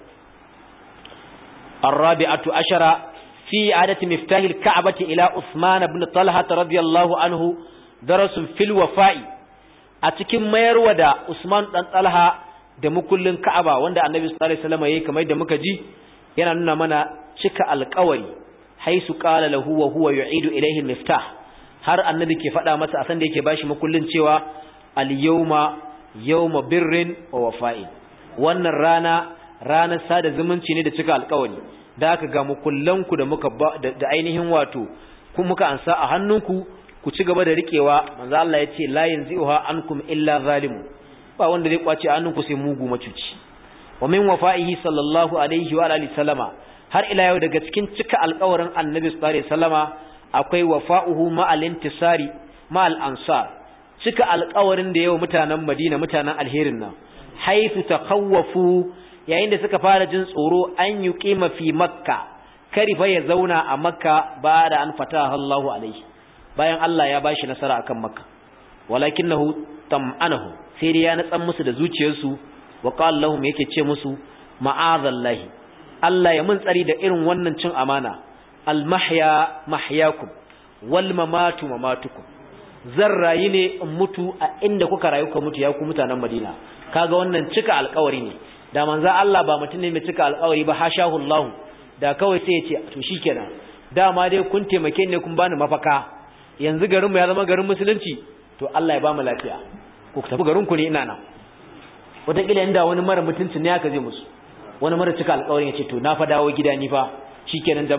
الرابعة عشرة في عادة مفتاح الكعبة إلى عثمان بن طلحة رضي الله عنه درس في الوفاء أتكم ميرو دا عثمان بن طلحة da mukullin Ka'aba wanda Annabi sallallahu alaihi wasallam yayi kamar da muka ji yana nuna mana cika alƙawari haisu qala lahu wa huwa yu'idu ilayhi al-miftah har Annabi ke faɗa masa a san da yake bashi mukullin cewa al-yawma yawma birrin wa wafa'in wannan rana ranar sada zumunci ne da cika alƙawari da aka ga mukullanku da muka da ainihin wato kun muka ansa a hannunku ku ci gaba da riƙewa manzo Allah ya ce la yanzi'uha ankum illa zalimun ba wanda zai kwace hannunku sai mugu macuci wa min wafa'ihi sallallahu alaihi wa alihi sallama har ila yau daga cikin cika alƙawarin annabi sallallahu alaihi wasallama akwai wafa'uhu ma'al intisari ma'al ansar cika alƙawarin da yau mutanen Madina mutanen alherin nan haifu takhawwafu yayin da suka fara jin tsoro an yuqima fi makka kari fa ya zauna a makka ba da an fataha Allahu alaihi bayan Allah ya bashi nasara akan makka walakinahu tam'anahu sai dai ya natsan musu da zuciyarsu wa qala lahum yake ce musu ma'azallahi Allah ya mun tsari da irin wannan cin amana al mahya mahyakum wal mamatu mamatukum zan rayu ne in mutu a inda kuka rayu ka mutu ya ku mutanen Madina kaga wannan cika alƙawari ne da manzo Allah ba mutum ne mai cika alƙawari ba hashahu Allah da kawai sai ya ce to shikenan dama dai kun taimake ni kun bani mafaka yanzu garin mu ya zama garin musulunci to Allah ya ba mu lafiya ku tafi garin ku ne ina nan wataƙila inda wani mara mutunci ne aka zai musu wani mara cika alƙawarin ya ce to na fa dawo gida ni fa shikenan jama'a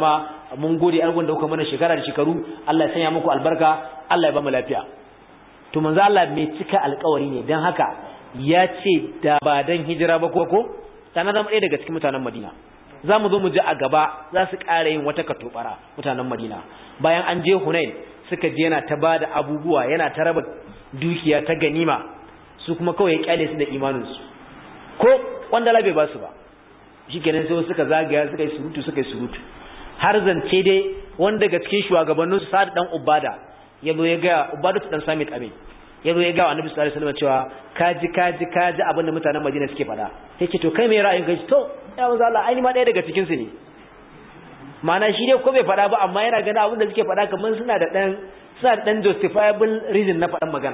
mun gode argun da kuka mana shekara da shekaru Allah ya sanya muku albarka Allah ya ba mu lafiya to manzo Allah mai cika alƙawari ne dan haka ya ce da ba dan hijira ba ko ko sana zama ɗaya daga cikin mutanen Madina za mu zo mu ji a gaba za su ƙara yin wata katobara mutanen Madina bayan an je Hunain suka je yana ta bada abubuwa yana ta raba dukiya ta ganima su kuma kawai ya kyale su da imaninsu ko wanda labe ba su ba shikenan sai suka zagaya suka yi surutu suka yi surutu har zance dai wanda daga cikin shugabanninsu Sa'ad dan Ubada ya zo ya ga Ubada dan Samit Amin ya zo ya ga Annabi sallallahu alaihi wasallam cewa kaji kaji kaji abin da mutanen Madina suke faɗa sai ce to kai me ra'ayin kai to ya manzo Allah ai ni ma ɗaya daga cikin su ne ma'ana shi dai ko bai faɗa ba amma yana ganin abin da suke faɗa kamar suna da ɗan suna da ɗan justifiable reason na faɗan magana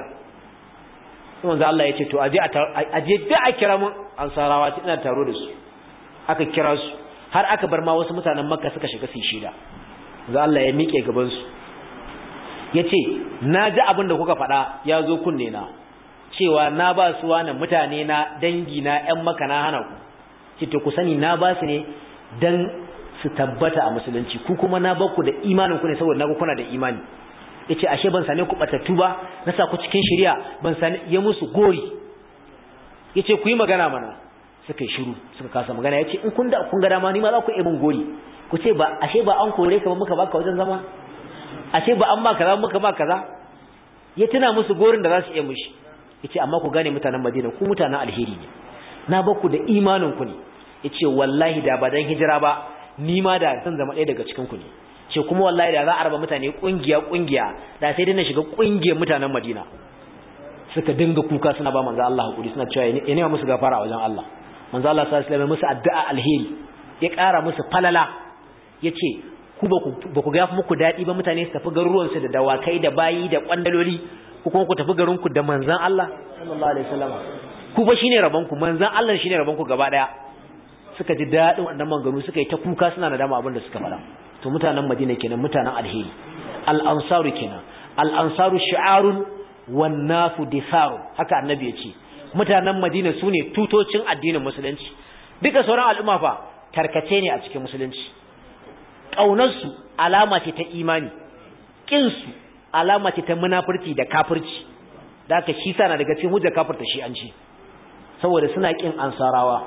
sai manzo Allah ya ce to aje aje da a kira mun ansarawa ina taro da su aka kira su har aka bar ma wasu mutanen Makka suka shiga su shida manzo Allah ya miƙe gaban su yace na ji abin da kuka faɗa ya zo kunne na cewa na ba su wani mutane na dangi na ƴan maka na hana ku ce to ku sani na ba su ne dan su tabbata a musulunci ku kuma na bakku da imanin ku ne saboda naga kuna da imani yace ashe ban same ku batattu ba na sa ku cikin shari'a ban sane ya musu gori yace ku yi magana mana suka yi shiru suka kasa magana yace in kun da kun ga dama ni ma za ku yi min gori ku ce ba ashe ba an kore ka ba muka baka wajen zama ashe ba an ma kaza muka ma kaza ya tuna musu gorin da za su iya mushi yace amma ku gane mutanen Madina ku mutanen alheri ne na bakku da imanin ku ne yace wallahi da ba dan hijira ba ni ma da zan zama ɗaya daga cikin ku ne ce kuma wallahi da za a raba mutane kungiya kungiya da sai dai na shiga kungiyar mutanen Madina suka dinga kuka suna ba manzo Allah hakuri suna cewa ya nema musu gafara a wajen Allah manzo Allah sallallahu alaihi wasallam musu addu'a alheri ya ƙara musu falala yace ku ba ku ba ku ga muku dadi ba mutane su tafi garuruwan su da dawakai da bayi da kwandaloli ku kuma ku tafi garin ku da manzon Allah sallallahu alaihi wasallam ku ba shine rabon ku manzon Allah shine rabon ku gaba daya suka ji dadin wannan manganu suka yi ta kuka suna nadama abin da suka faɗa to mutanen Madina kenan mutanen alheri al-ansaru kenan al-ansaru shi'arun wan nasu disaru haka annabi ya ce mutanen Madina sune tutocin addinin musulunci duka sauran al'umma fa tarkace ne a cikin musulunci kaunar su alama ce ta imani kin su alama ce ta munafurci da kafirci da haka shi sana daga cikin hujjar kafirta shi an ci saboda suna kin ansarawa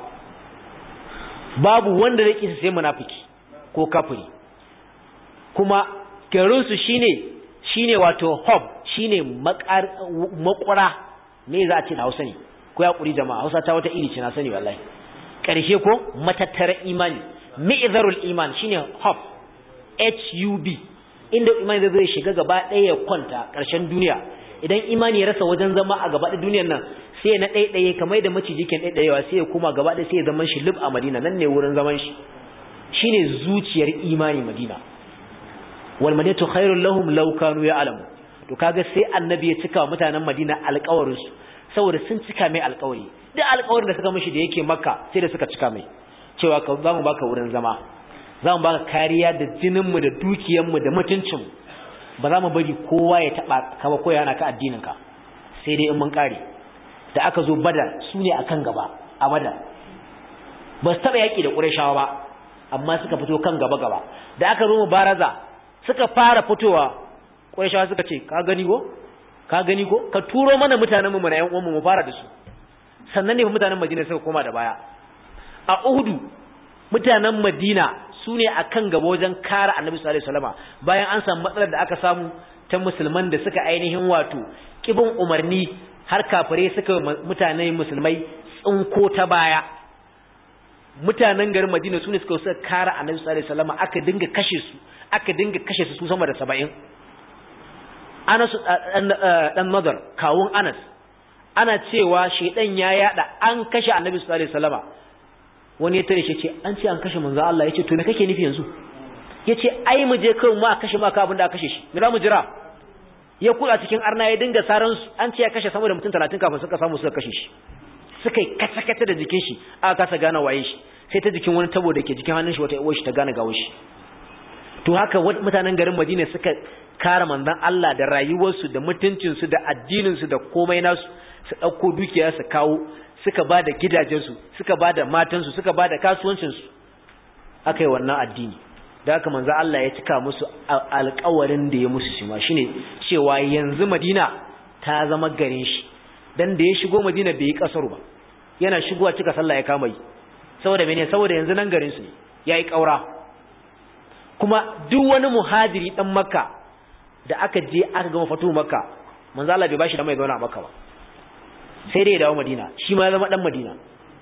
babu wanda zai kisa sai munafiki ko kafiri kuma garinsu shine shine wato hub shine makura me za a ce da Hausa ne ko ya kuri jama'a Hausa ta wata iri ce na sani wallahi karshe ko matattara imani mi'zarul iman shine hub hub inda imani zai shiga gaba ɗaya ya kwanta ƙarshen duniya idan imani ya rasa wajen zama a gaba ɗaya duniyar nan sai na ɗaiɗaye kamar da maciji kan ɗaiɗayewa sai ya koma gaba ɗaya sai ya zaman shi lub a Madina nan ne wurin zaman shi shine zuciyar imani Madina wal madinatu khairul lahum law kanu ya'lamu to kaga sai annabi ya cika mutanen Madina alƙawarin su saboda sun cika mai alƙawari duk alƙawarin da suka mishi da yake Makka sai da suka cika mai cewa ka za mu baka wurin zama za mu baka kariya da jinin mu da dukiyar mu da mutuncin ba za mu bari kowa ya taba ka ba ko yana ka addinin ka sai dai in mun kare da aka zo Badar su ne akan gaba a Badar ba su taba yaki da Qurayshawa ba amma suka fito kan gaba gaba da aka zo mubaraza suka fara fitowa ƙwaishawa suka ce ka gani ko ka gani ko ka turo mana mutanen mu na ƴan uwan mu fara da su sannan ne mutanen Madina suka koma da baya a Uhudu mutanen Madina su ne akan gaba wajen kare Annabi sallallahu alaihi wasallama bayan an samu matsalar da aka samu ta musulman da suka ainihin wato kibin umarni har kafire suka mutanen musulmai tsinko ta baya mutanen garin Madina su ne suka suka kare Annabi sallallahu alaihi wasallama aka dinga kashe su aka dinga kashe su sama da saba'in Anas dan Nadar kawun Anas ana cewa shedan ya yada an kashe Annabi sallallahu alaihi wasallama wani ya tare shi ce an ce an kashe manzo Allah yace to me kake nufi yanzu yace ai mu je kai mu a kashe maka abin da aka kashe shi me za mu jira ya kula cikin arna ya dinga saran su an ce ya kashe sama da mutum 30 kafin suka samu suka kashe shi suka yi kace-kace da jikin shi aka kasa gane waye shi sai ta jikin wani tabo da ke jikin hannun shi wata uwar shi ta gane gawo shi to haka mutanen garin Madina suka kare manzon Allah da rayuwarsu da mutuncinsu da addininsu da komai nasu su ɗauko dukiya su kawo suka ba da gidajensu suka ba da matansu suka ba da kasuwancinsu aka yi wannan addini da haka manzo Allah ya cika musu alƙawarin da ya musu shi ma shine cewa yanzu Madina ta zama garin shi dan da ya shigo Madina bai yi kasaru ba yana shigowa cika sallah ya kama yi saboda mene saboda yanzu nan garin su ne yayi kaura kuma duk wani muhajiri dan Makka da aka je aka gama fatu Makka manzo Allah bai bashi da mai zauna a Makka ba sai dai ya dawo Madina shi ma ya zama dan Madina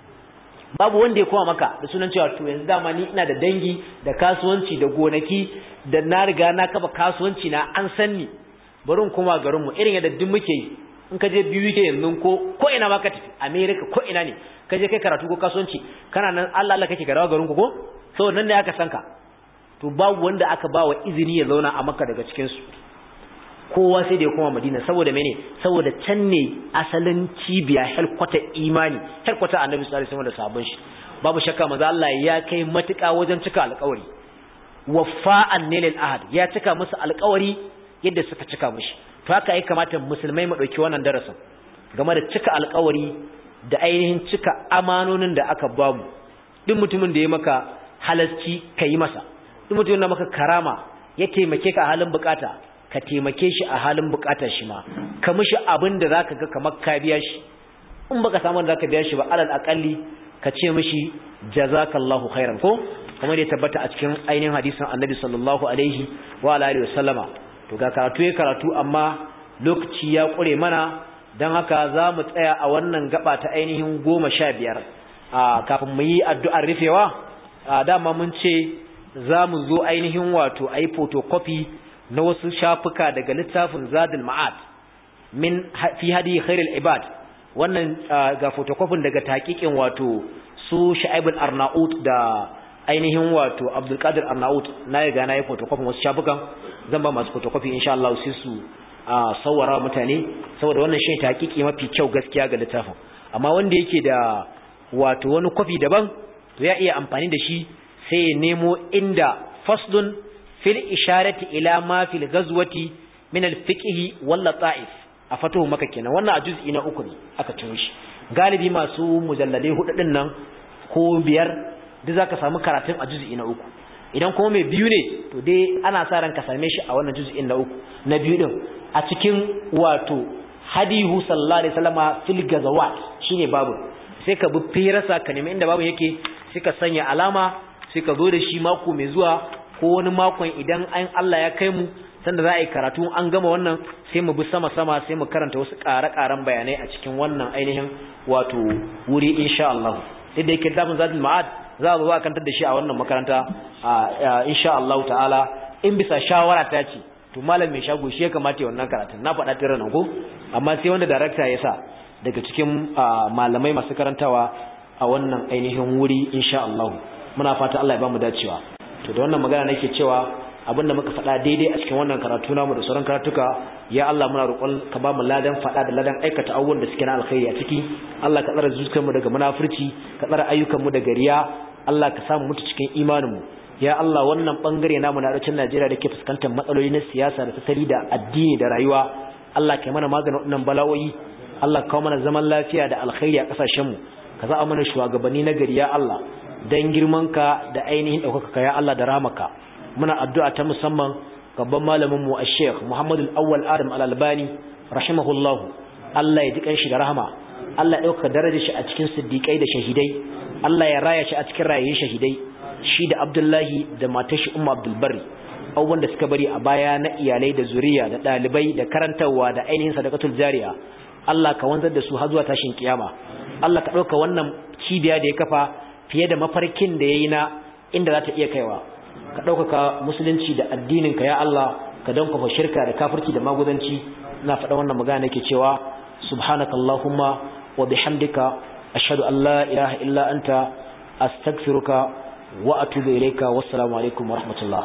babu wanda ya koma maka da sunan cewa to yanzu dama ni ina da dangi da kasuwanci da gonaki da na riga na kafa kasuwanci na an san ni bari in koma garin mu irin yadda duk muke yi in ka je biyu ke yanzu ko ko ina ma ka tafi America ko ina ne ka je kai karatu ko kasuwanci kana nan Allah Allah kake garawa garin ku ko saboda nan ne aka san ka to babu wanda aka ba wa izini ya zauna a Makka daga cikin su kowa sai da ya koma Madina saboda mene saboda can ne asalin cibiya helkwata imani helkwata Annabi sallallahu alaihi wasallam da sabon shi babu shakka manzo Allah ya kai matuƙa wajen cika alƙawari waffa'an lil ahad ya cika musu alƙawari yadda suka cika mishi to haka ya kamata musulmai mu dauki wannan darasin game da cika alƙawari da ainihin cika amanonin da aka bamu duk mutumin da ya maka halasci kai masa duk mutumin da maka karama ya taimake ka a halin bukata ka taimake shi a halin bukatar shi ma ka mishi abin da zaka ga kamar ka biya shi in baka samu da zaka biya shi ba alal aqalli ka ce mishi jazakallahu khairan ko kamar da ya tabbata a cikin ainihin hadisin Annabi sallallahu alaihi wa alihi wasallama to ga karatu ya karatu amma lokaci ya kure mana dan haka za mu tsaya a wannan gaba ta ainihin goma sha biyar kafin mu yi addu'ar rufewa dama mun ce za mu zo ainihin wato a yi photocopy na wasu shafuka daga littafin zadul ma'ad min fi hadi khairul ibad wannan ga photocopy daga taqiqin wato su Sha'ib al-Arnaut da ainihin wato Abdul Qadir Arnaut na ga na yi photocopy wasu shafukan zan ba masu photocopy insha Allah sai su sawara mutane saboda wannan shi taqiqi mafi kyau gaskiya ga littafin amma wanda yake da wato wani copy daban to ya iya amfani da shi sai ya nemo inda faslun fil isharati ila ma fil ghazwati min al fiqh wal lata'if a fatuhu maka kenan wannan a juz'i na uku ne aka ciro shi galibi masu mujalladai hudu din nan ko biyar duk zaka samu karatun a juz'i na uku idan kuma mai biyu ne to dai ana sa ran ka same shi a wannan juz'in na uku na biyu din a cikin wato hadihu sallallahu alaihi wasallama fil ghazawat shine babu sai ka bi firasa ka nemi inda babu yake sai ka sanya alama sai ka zo da shi mako mai zuwa ko wani makon idan an Allah ya kai mu sanda za a yi karatu an gama wannan sai mu bi sama-sama sai mu karanta wasu ƙare-ƙaren bayanai a cikin wannan ainihin wato wuri insha Allah sai da yake dafin zadul ma'ad za a zo a kantar da shi a wannan makaranta insha Allah ta'ala in bisa shawara ta ce to malam mai shago shi ya kamata ya wannan karatun na faɗa tare nan ko amma sai wanda darakta ya sa daga cikin malamai masu karantawa a wannan ainihin wuri insha Allah muna fata Allah ya ba mu dacewa to da wannan magana nake cewa abinda muka faɗa daidai a cikin wannan karatu namu da sauran karatuka ya Allah muna roƙon ka ba mu ladan faɗa da ladan aikata abubuwan da suke na alkhairi a ciki Allah ka tsara zuciyar mu daga munafurci ka tsara ayyukan mu daga riya Allah ka samu mutu cikin imanin mu ya Allah wannan bangare namu na arewacin Najeriya da ke fuskantar matsaloli na siyasa da tattali da addini da rayuwa Allah ka mana maganin wannan bala'o'i Allah ka kawo mana zaman lafiya da alkhairi a kasashen mu ka za mana shugabanni na gari ya Allah dan girmanka da ainihin ɗaukaka ya Allah da ramaka muna addu'a ta musamman gaban malamin mu Sheikh Muhammad Al-Awwal Adam Al-Albani rahimahullahu Allah ya ji kanshi da rahama Allah ya ɗaukaka darajar shi a cikin siddiqai da shahidai Allah ya raya shi a cikin rayayin shahidai shi da Abdullahi da matar shi Ummu Abdul Barri abubuwan da suka bari a baya na iyalai da zuriya da ɗalibai da karantarwa da ainihin sadaqatul jariya Allah ka wanzar da su har zuwa tashin kiyama Allah ka ɗauka wannan cibiya da ya kafa fiye da mafarkin da ya yi na inda za ta iya kaiwa ka ɗaukaka musulunci da addininka ya Allah ka dankafa shirka da kafirci da magudanci na faɗa wannan magana nake cewa subhanaka allahumma wa bihamdika ashhadu an la ilaha illa anta astaghfiruka wa atubu ilayka wassalamu alaikum wa rahmatullah